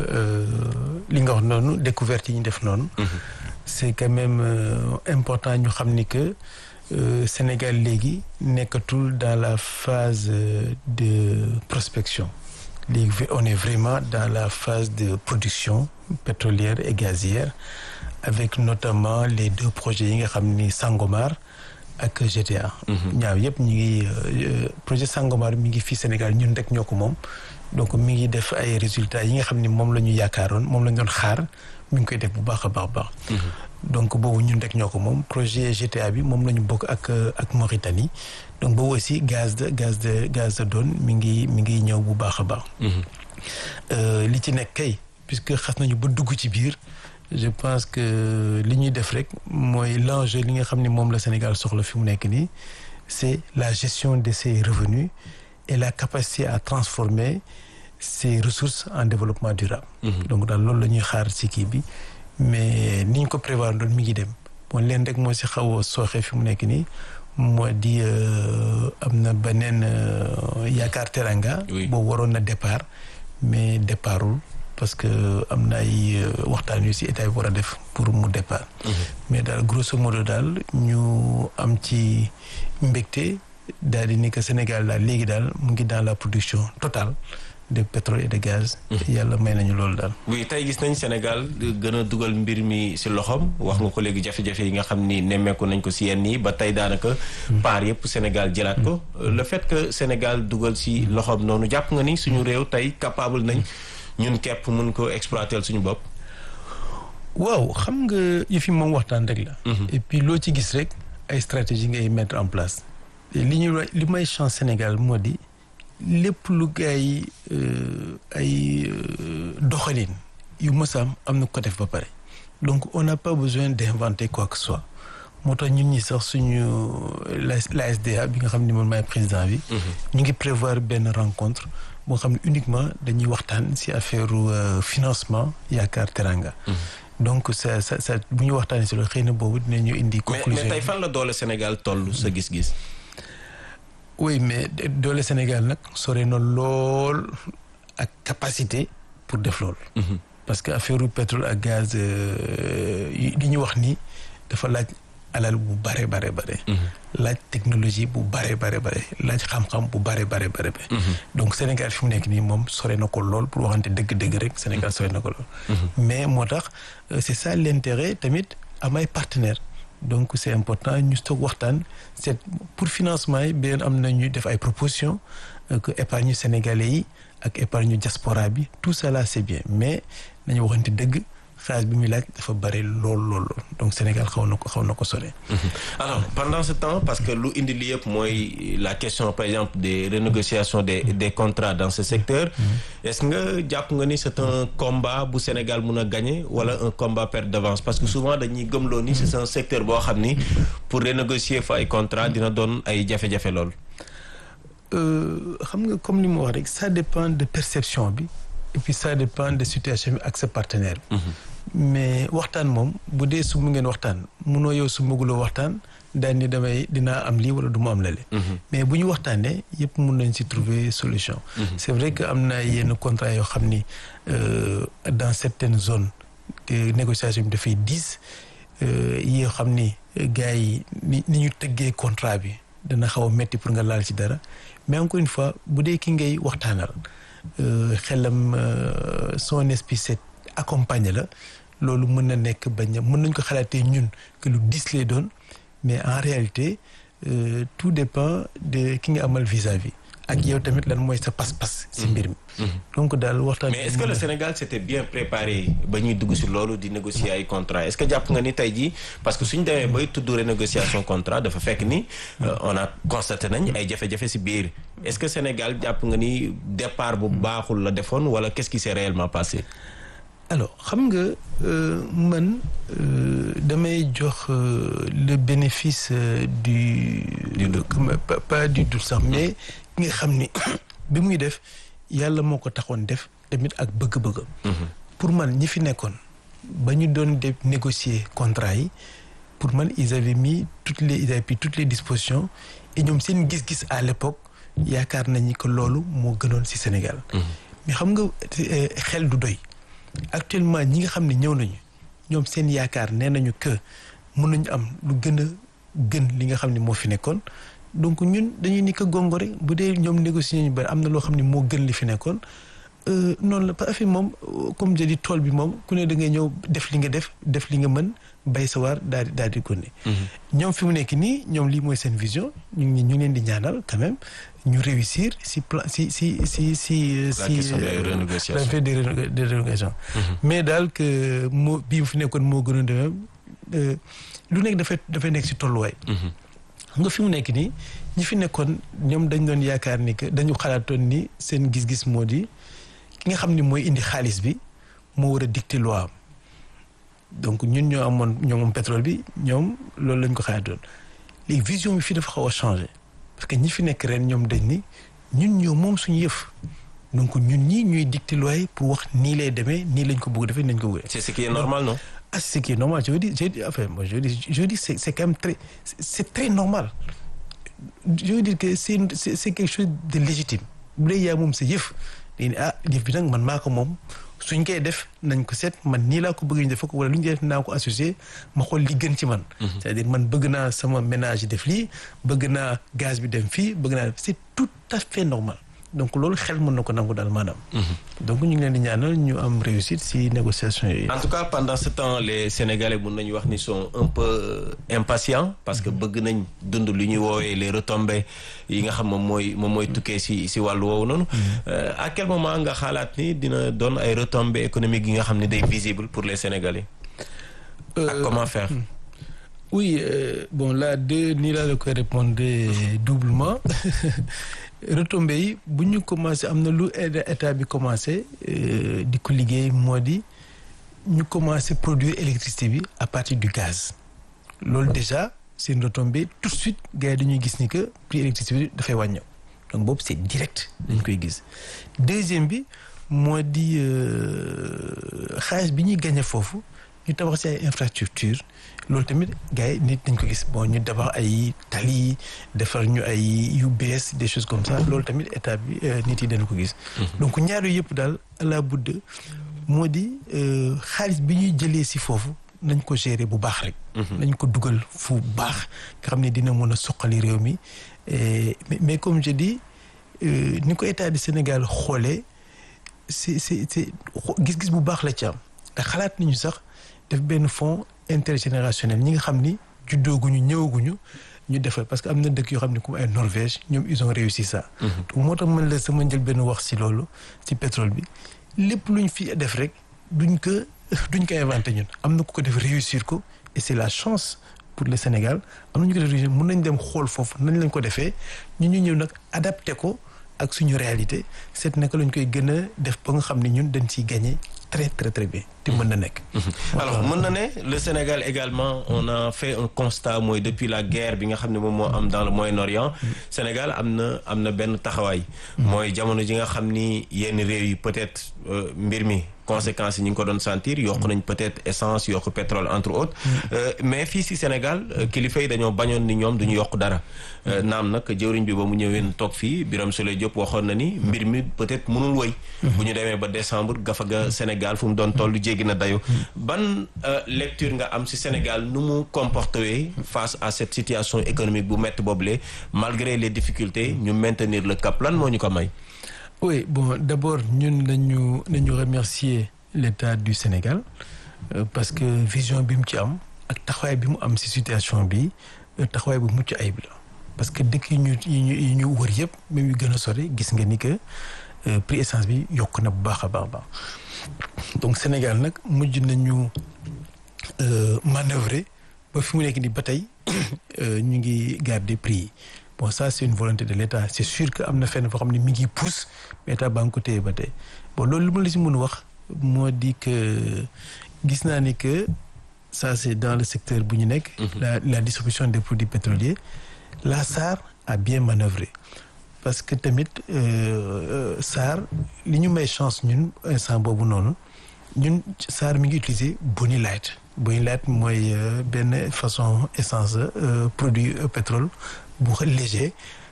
li nga wax noonu découverte yi ñu def noonu c'est quand même important ñu xam ni que Sénégal léegi nekkatul dans la phase de prospection léegi on est vraiment dans la phase de production pétrolière et gazière avec notamment les deux projets yi nga xam ni Sangomar ak GTA. ñaaw yëpp ñu ngi projet Sangomar mi ngi fii Sénégal ñun rek ñoo ko moom donc mi ngi def ay résultats yi nga xam ni moom la ñu yaakaaroon moom la ñu doon xaar mi ngi koy def bu baax a baax baax. donc boobu ñun rek ñoo ko moom projet GTA bi moom la ñu bokk ak ak Mauritanie donc boobu aussi gaz de gaz de gaz de Don mi ngi mi ngi ñëw bu baax a baax. li ci nekk kay puisque xas nañu ba dugg ci biir. je pense que li ñuy def rek mooy l'enjeu li nga xam ne moom la Sénégal soxla fi mu nekk nii c'est la gestion de ses revenus et la capacité à transformer ses ressources en développement durable. donc daal loolu la ñuy xaar ci kii bi mais ni ñu ko prévoir doon mi ngi dem bon leen rek moo ci xaw a sooxe fi mu nekk nii moo di am na beneen yaakaar teranga. boo waroon na départ mais départul. parce que am na ay waxtaan yu ci état bi war a def pour mu départ. mais daal grosso modo daal ñu am ci mbégte daal di ni que Sénégal daal léegi daal mu ngi dans la production totale de pétrole et de gaz. yàlla may nañu loolu daal. oui tey gis nañ Sénégal gën a dugal mbir mi ci loxoom wax nga ko léegi jafe-jafe yi nga xam ni nemmeeku nañ ko ci yenn yi ba tey daanaka. paar yëpp Sénégal jëlaat ko. le fait que Sénégal dugal ci loxoom noonu jàpp nga ni suñu réew tey capable nañ. ñun képp mun ko exploiter suñu bopp. waaw xam nga yëf yi moom waxtaan rek la. et puis loo ci gis rek ay stratégie ngay mettre en place. li ñu li may chance Sénégal moo di lépp lu gaay ay doxalin yu mës am am na ko def ba pare. donc on n'a pas besoin d'inventer quoi que ce soit moo tax ñun ñi sax suñu la SDA bi nga xam ne moom maay président bi. ñu ngi prévoir benn rencontre. boo xam ne uniquement dañuy waxtaan ci affaire financement yaakaar teranga donc ça ça ça bu ñu waxtaanee ci loolu xëy na boobu dinañu indi. conclusion mais tey fan la doole Sénégal toll sa gis-gis. oui mais doole Sénégal nag sore na lool ak capacité pour def loolu. parce que affaire pétrole ak gaz li ñu wax ni dafa laaj. alal bu bare bare bare laaj technologie bu bare bare bare laaj xam-xam bu bare bare bare donc Sénégal fi mu nekk nii moom sore na ko lool pour waxante dëgg-dëgg rek Sénégal sore na ko lool mais moo tax c'est ça l'intérêt tamit am ay partenaires donc c'est important ñu toog waxtaan c'est pour financement yi beneen am na ñuy def ay propositions que épargne sénégalais yi ak épargne diaspora bi tout ça là c'est bien mais nañu waxante dëgg xaalis bi muy laaj dafa bari lool lool donc Sénégal xaw na ko xaw na ko sore. alors pendant ce temps parce que lu indi li yëpp mooy la question par exemple des renégociations des des contrats dans ce secteur. est-ce que jàpp nga ni c'est un combat bu Sénégal mun a gagner wala un combat perte d'avance parce que souvent dañuy gëmloo ni c'est un secteur boo xam ni pour renégocier fa ay contrats dina doon ay jafe-jafe lool. xam nga comme ni ma wax rek ça dépend de perception bi. et puis ça dépend de situation bi ak sa partenaire mais waxtaan moom bu dee su mu ngeen waxtaan munoo yow su mbuguloo waxtaan daal ni damay dinaa am lii wala du mu am lale mais bu ñu waxtaanee yëpp mun nañ ci trouver solution c'est vrai que am na yenn contrat yoo xam ni dans certaines zones négociation bi dafay diis yoo xam ni gars yi ni ni ñu tëggee contrat bi dana xaw a metti pour nga laal ci dara mais encore une fois bu dee ki ngay waxtaanal xelam son esprit c'est accompagné la loolu mën na nekk bañ a mën nañ ko xalaatee ñun que lu dis lay doon mais en réalité euh, tout dépend de ki nga amal vis-à-vis ak yow tamit lan mooy sa pas-pas si mbir mi donc daal waxtaan mais est-ce que le Sénégal s'était bien préparé ba ñuy dugg si loolu di négocier ay contrat est-ce que jàpp nga ni tey jii parce que suñ demee bay tudd renégociation contrat dafa fekk ni on a constaté nañ ay jafe-jafe si biir est-ce que Sénégal jàpp nga ni départ bu baaxul la defoon wala qu'est-ce qui s'est réellement passé alors xam nga man damay jox le bénéfice du du pas, pas du doute sax mais ki nga xam ni bi muy def yàlla moo ko taxoon def tamit ak bëgg-bëgg pour man ñi fi nekkoon ba ñu doon def négocier contrat yi pour man ils avaient mis toutes les ils avaient pris toutes les dispositions et ñoom seen gis-gis à l'époque yaakaar nañu que loolu moo gënoon ci Sénégal mais xam nga xel du doy actuellement ñi nga xam ne ñëw nañu ñoom seen yaakaar nee nañu que mën nañu am lu gën a gën li nga xam ne moo fi nekkoon donc ñun dañuy ni ko gongo rek bu dee ñoom négocier ñu bari am na loo xam ne moo gën li fi nekkoon noonu la parce que moom comme je dis tool bi moom ku ne da ngay ñëw def li nga def def li nga mën bay sa waar daal di daal di gonne ñoom fi mu nekk nii ñoom lii mooy seen vision ñu ngi ñu leen di ñaanal quand même ñu réussir si plan si si si si la question des renégociations la des des renégociations mais daal que moo bii fi nekkoon moo gënoon demee lu nekk dafay dafay nekk si tolluwaay nga fi mu nekk nii ñi fi nekkoon ñoom dañ doon yaakaar ni que dañu xalaatoon ni seen gis-gis moo di ki nga xam ni mooy indi xaalis bi moo war a dicter loi am donc ñun ñoo amoon ñoo moom pétrole bi ñoom loolu lañ ko xalaatoon léegi vision bi fii dafa xaw a changé parce que ñi fi nekk ren ñoom dañ ni ñun ñoo moom suñu yëf donc ñun ñii ñuy dicter loi yi pour wax nii lay demee nii lañ ko bëgg defee nañ ko bëgg c'est ce qui est normal non ah c'est ce qui est normal je veux dire je dis enfin moi je dis je dis c'est c'est quand même très c'est très normal je veux dire que c'est c'est c'est quelque chose de légitime bu dee yaa moom sa yëf dañu ne ah yëf bi nag man maa ko moom suñ koy def nañ ko seet man nii laa ko bëgg ñu def ko wala lu ñu def naa ko associé ma xool li gën ci man. c'est-à-dire man bëgg naa sama ménage def lii bëgg naa gaz bi dem fii bëgg naa c'est tout à fait normal. donc loolu xel mën na ko nangu daal maanaam. donc ñu ngi leen di ñaanal ñu am réussite ci négociation yi. en tout cas pendant ce temps les sénégalais mun nañu wax ni sont un peu impatients parce que bëgg nañ dund lu ñuy woowee les retombées yi nga xam moom mooy moom mooy tukkee ci ci wàllu woowu noonu. à quel moment nga xalaat ni dina doon ay retombées économiques yi nga xam ne day visible pour les sénégalais. ak comment faire. oui euh, bon là deux nii laa la koy répondre doublement. retombées yi bu ñu commencé am na lu état bi commencé di ko liggéey moo di ñu commencé produire électricité bi à partir du gaz loolu déjà c'est une retombée tout de suite gars yi dañuy gis ni que prix électricité bi dafay wàññeeku donc boobu c'est direct dañ koy gis deuxième bi moo di xaalis bi ñuy gagné foofu ñu tabax ci ay infrastructure loolu tamit gars yi nit dañ ko gis bon ñu tabax ay tali defar ñu ay yu bees des choses comme ça loolu tamit état bi nit yi dañ ko gis. donc ñaar yooyu yëpp daal à la budde moo di xaalis bi ñuy jëlee si foofu nañ ko gérer bu baax rek. nañ ko dugal fu baax nga xam ne dina mën a soqali réew mi mais mais comme je dis ni ko état du Sénégal xoolee c'est c'est c'est gis-gis bu baax la ci am ndax xalaat nañu sax. def benn fonds intergénérationnel ñi nga xam ni juddooguñu ñëwaguñu ñu defal parce que am na dëkk yoo xam ne comme ay Norvège ñoom ils ont réussi ça. donc moo tax man la sama njël benn wax ci loolu ci pétrole bi lépp luñ fi def rek duñ ko duñ ko inventé ñun am na ku ko def réussir ko et c'est la chance pour le Sénégal am na ñu ko def réussir mën nañ dem xool foofu nañ lañ ko defee ñu ñu ñëw nag adapté ko ak suñu réalité seet naka lañ koy gën a def ba nga xam ne ñun dañ ciy gagner très très très bien te mën na nekk. alors mën na ne le Sénégal également on a fait un constat mooy depuis la guerre bi nga xam ne moom moo am dans le Moyen-Orient Sénégal am na am na benn taxawaay. mooy jamono ji nga xam ni yenn réew yi peut-être mbir mi conséquences yi ñu ngi ko doon sentir yokk nañ peut-être essence yokk pétrole entre autres mais fii si Sénégal kilifa yi dañoo bañoon ni ñoom duñu yokk dara naam nag jëwriñ bi ba mu ñëwee toog fii Birame Souleye Diop waxoon na ni mbir mi peut-être mënul woy bu ñu demee ba décembre gafaga Sénégal fu mu doon toll jéggi na dayo ban lecture nga am si Sénégal nu mu comporté face à cette situation économique bu métti boobule malgré les difficultés ñu maintenir le cap lan moo ñu ko may oui bon d'abord ñun nañu nañu remercier l'État du Sénégal euh, parce que vision bi mu ci am ak taxawaay bi mu am ci situation bi taxawaay bu mucc ayib la parce que dëkk yi ñu yi ñu yi ñu wër yëpp même yu gën a sori gis nga ni que prix essence bi yokk na bu baax a baax baax donc Sénégal nag mujj nañu manœuvrer ba fi mu nekk ni ba tey ñu ngi garder prix yi bon ça c'est une volonté de l'État c'est sûr que am na fenn foo xam ne mi ngi pousse mais État baa ngi ko téye ba tey bon loolu li ma la si mën a wax moo di que gis naa ni que ça c'est dans le secteur bu ñu nekk la la distribution des produits pétroliers la SAR a bien manœuvré parce que tamit SAR li ñu may chance ñun instant boobu noonu ñun SAR mi ngi utiliser Boni Light Boni Light mooy benn façon essence produit pétrole bu léger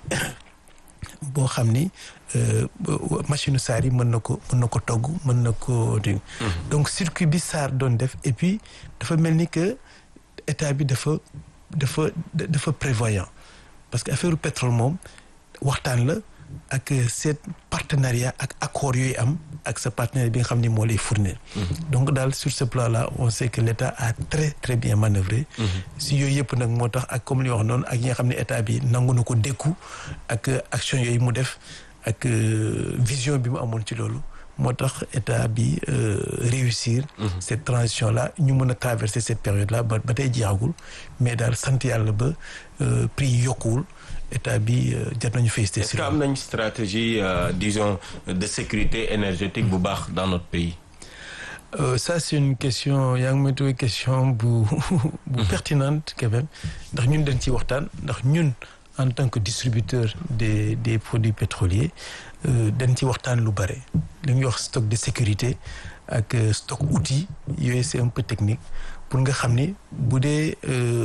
boo xam ni machine SAR yi mën na ko mën na ko togg mën na ko donc circuit bi SAR doon def et puis dafa mel ni que état bi dafa dafa dafa prévoyant parce que affaire pétrole moom waxtaan la ak seet partenariat ak accord yooyu am ak sa partenaire bi nga xam ni moo lay fournir donc daal sur ce plan là on sait que l'État a très très bien manœuvré si yooyu yëpp nag moo tax ak comme li wax noonu ak yi nga xam ne état bi nangu na ko dékku ak action yooyu mu def ak vision bi mu amoon ci loolu moo tax état bi réussir cette transition là ñu mën a traverser cette période là ba ba tey jeexagul mais daal sant yàlla ba prix yi yokkuwul état bi jar nañu féliciter. est-ce que am nañ stratégie disons de sécurité énergétique bu baax dans notre pays. Euh, ça c'est une question yaa ngi may tuddee question bu bu pertinente quand même ndax ñun dañ ciy waxtaan ndax ñun en tant que distributeur des des produits pétroliers dañ ci waxtaan lu bare li ñuy wax stock de sécurité ak stock outils yooyu c'est un peu technique pour nga xam ni bu dee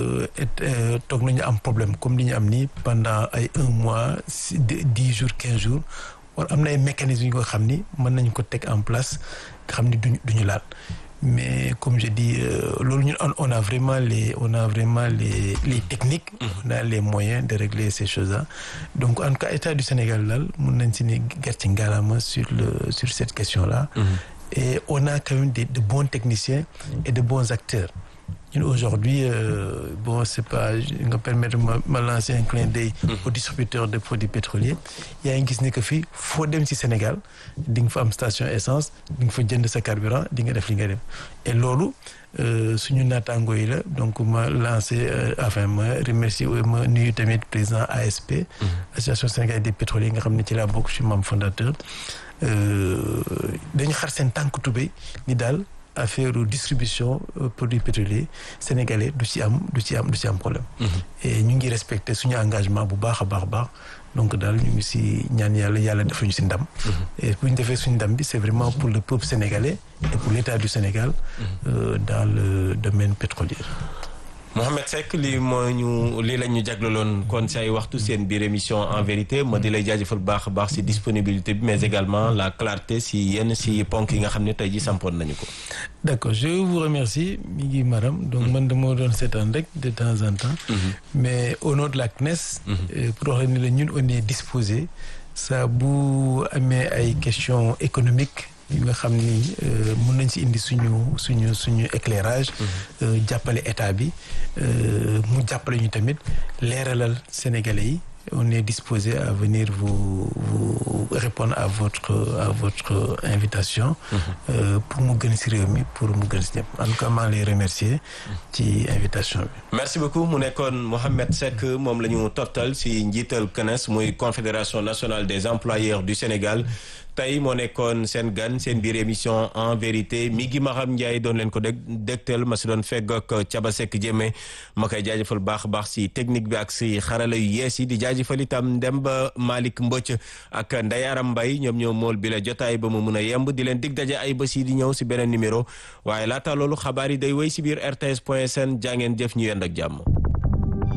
toog nañu am problème comme li ñu am nii pendant ay un mois dix jours quinze jours war am na ay mécanismes yu nga xam ni mën nañu ko teg en place nga xam ni duñu duñu laal mais comme je dis loolu ñun on a vraiment les on a vraiment les les techniques on a les moyens de régler ces choses-là donc en tout cas état du Sénégal daal mun nañ si ni gerte ngalaama sur le sur cette question-là et on a quand même des de bons techniciens et de bons acteurs ñun aujourd'hui euh, bon c'est pas nga permettre ma ma lancer un clin d'œil aux distributeurs de produits pétroliers yaa ngi gis ne que fii foo dem ci Sénégal di nga fa am station essence di nga fa jënd sa carburant di nga def li nga dem et loolu suñu naataango yi la donc ma lancer enfin ma remercier ma nuyu tamit président ASP association sénégalaise des pétroliers nga xam ne ci laa bokk je suis membre fondateur dañu xar seen tànk tubéy ni daal affaire distribution produits pétroliers sénégalais du ci am du ci am du ci am problème et ñu ngi respecter suñu engagement bu baax a baax baax donc daal ñu ngi si ñaan yàlla yàlla defal ñu si ndam et bu ñu defee suñu ndam bi c'est vraiment pour le peuple sénégalais et pour l'État du Sénégal dans le domaine pétrolier Mohamed Seck lii moo ñu lii la ñu jaglaloon kon si ay waxtu seen biir émission en vérité ma di lay jaajëfal baax a baax si disponibilité bi mais également la clarté si yenn si ponk yi nga xam ne tey ji sampoon nañu ko. d'accord je vous remercie mi ngi maram donc man dama doon seetaan rek de temps en temps. mais au nom de la CNES. pour wax la ni la ñun on est disposé saa bu amee ay questions économiques. yi nga xam ni mën nañ ci indi suñu suñu suñu éclairage jàppale état bi mu jàppale ñu tamit leeralal sénégalais yi on est disposé à venir vous vous répondre à votre à votre invitation pour mu gën ci réew mi pour mu gën ci ñëpp en tout cas maa ngi lay remercier ci invitation bi merci beaucoup mu nekkoon Mohamed Seck moom la ñu toftal ci njiital CNES muy confédération nationale des employeurs du Sénégal tey moo nekkoon seen gan seen biir émission en vérité mi gi Maxam Ndiaye doon leen ko dég dégtal ma si doon fegg ak Caba Seck Jéeme ma koy jaajëfal baax a baax si technique bi ak si xarala yu yees yi di jaajëfal itam ndem ba Malick Mbëcc ak Ndeye Aram Mbaye ñoom ñoo mool bi la jotaay ba mu mun a yemb di leen dig daje ay bés yi di ñëw si beneen numéro waaye laata loolu xabaar yi day wéy si biir RTS point sn jaa ngeen jëf ñu yend ak jàmm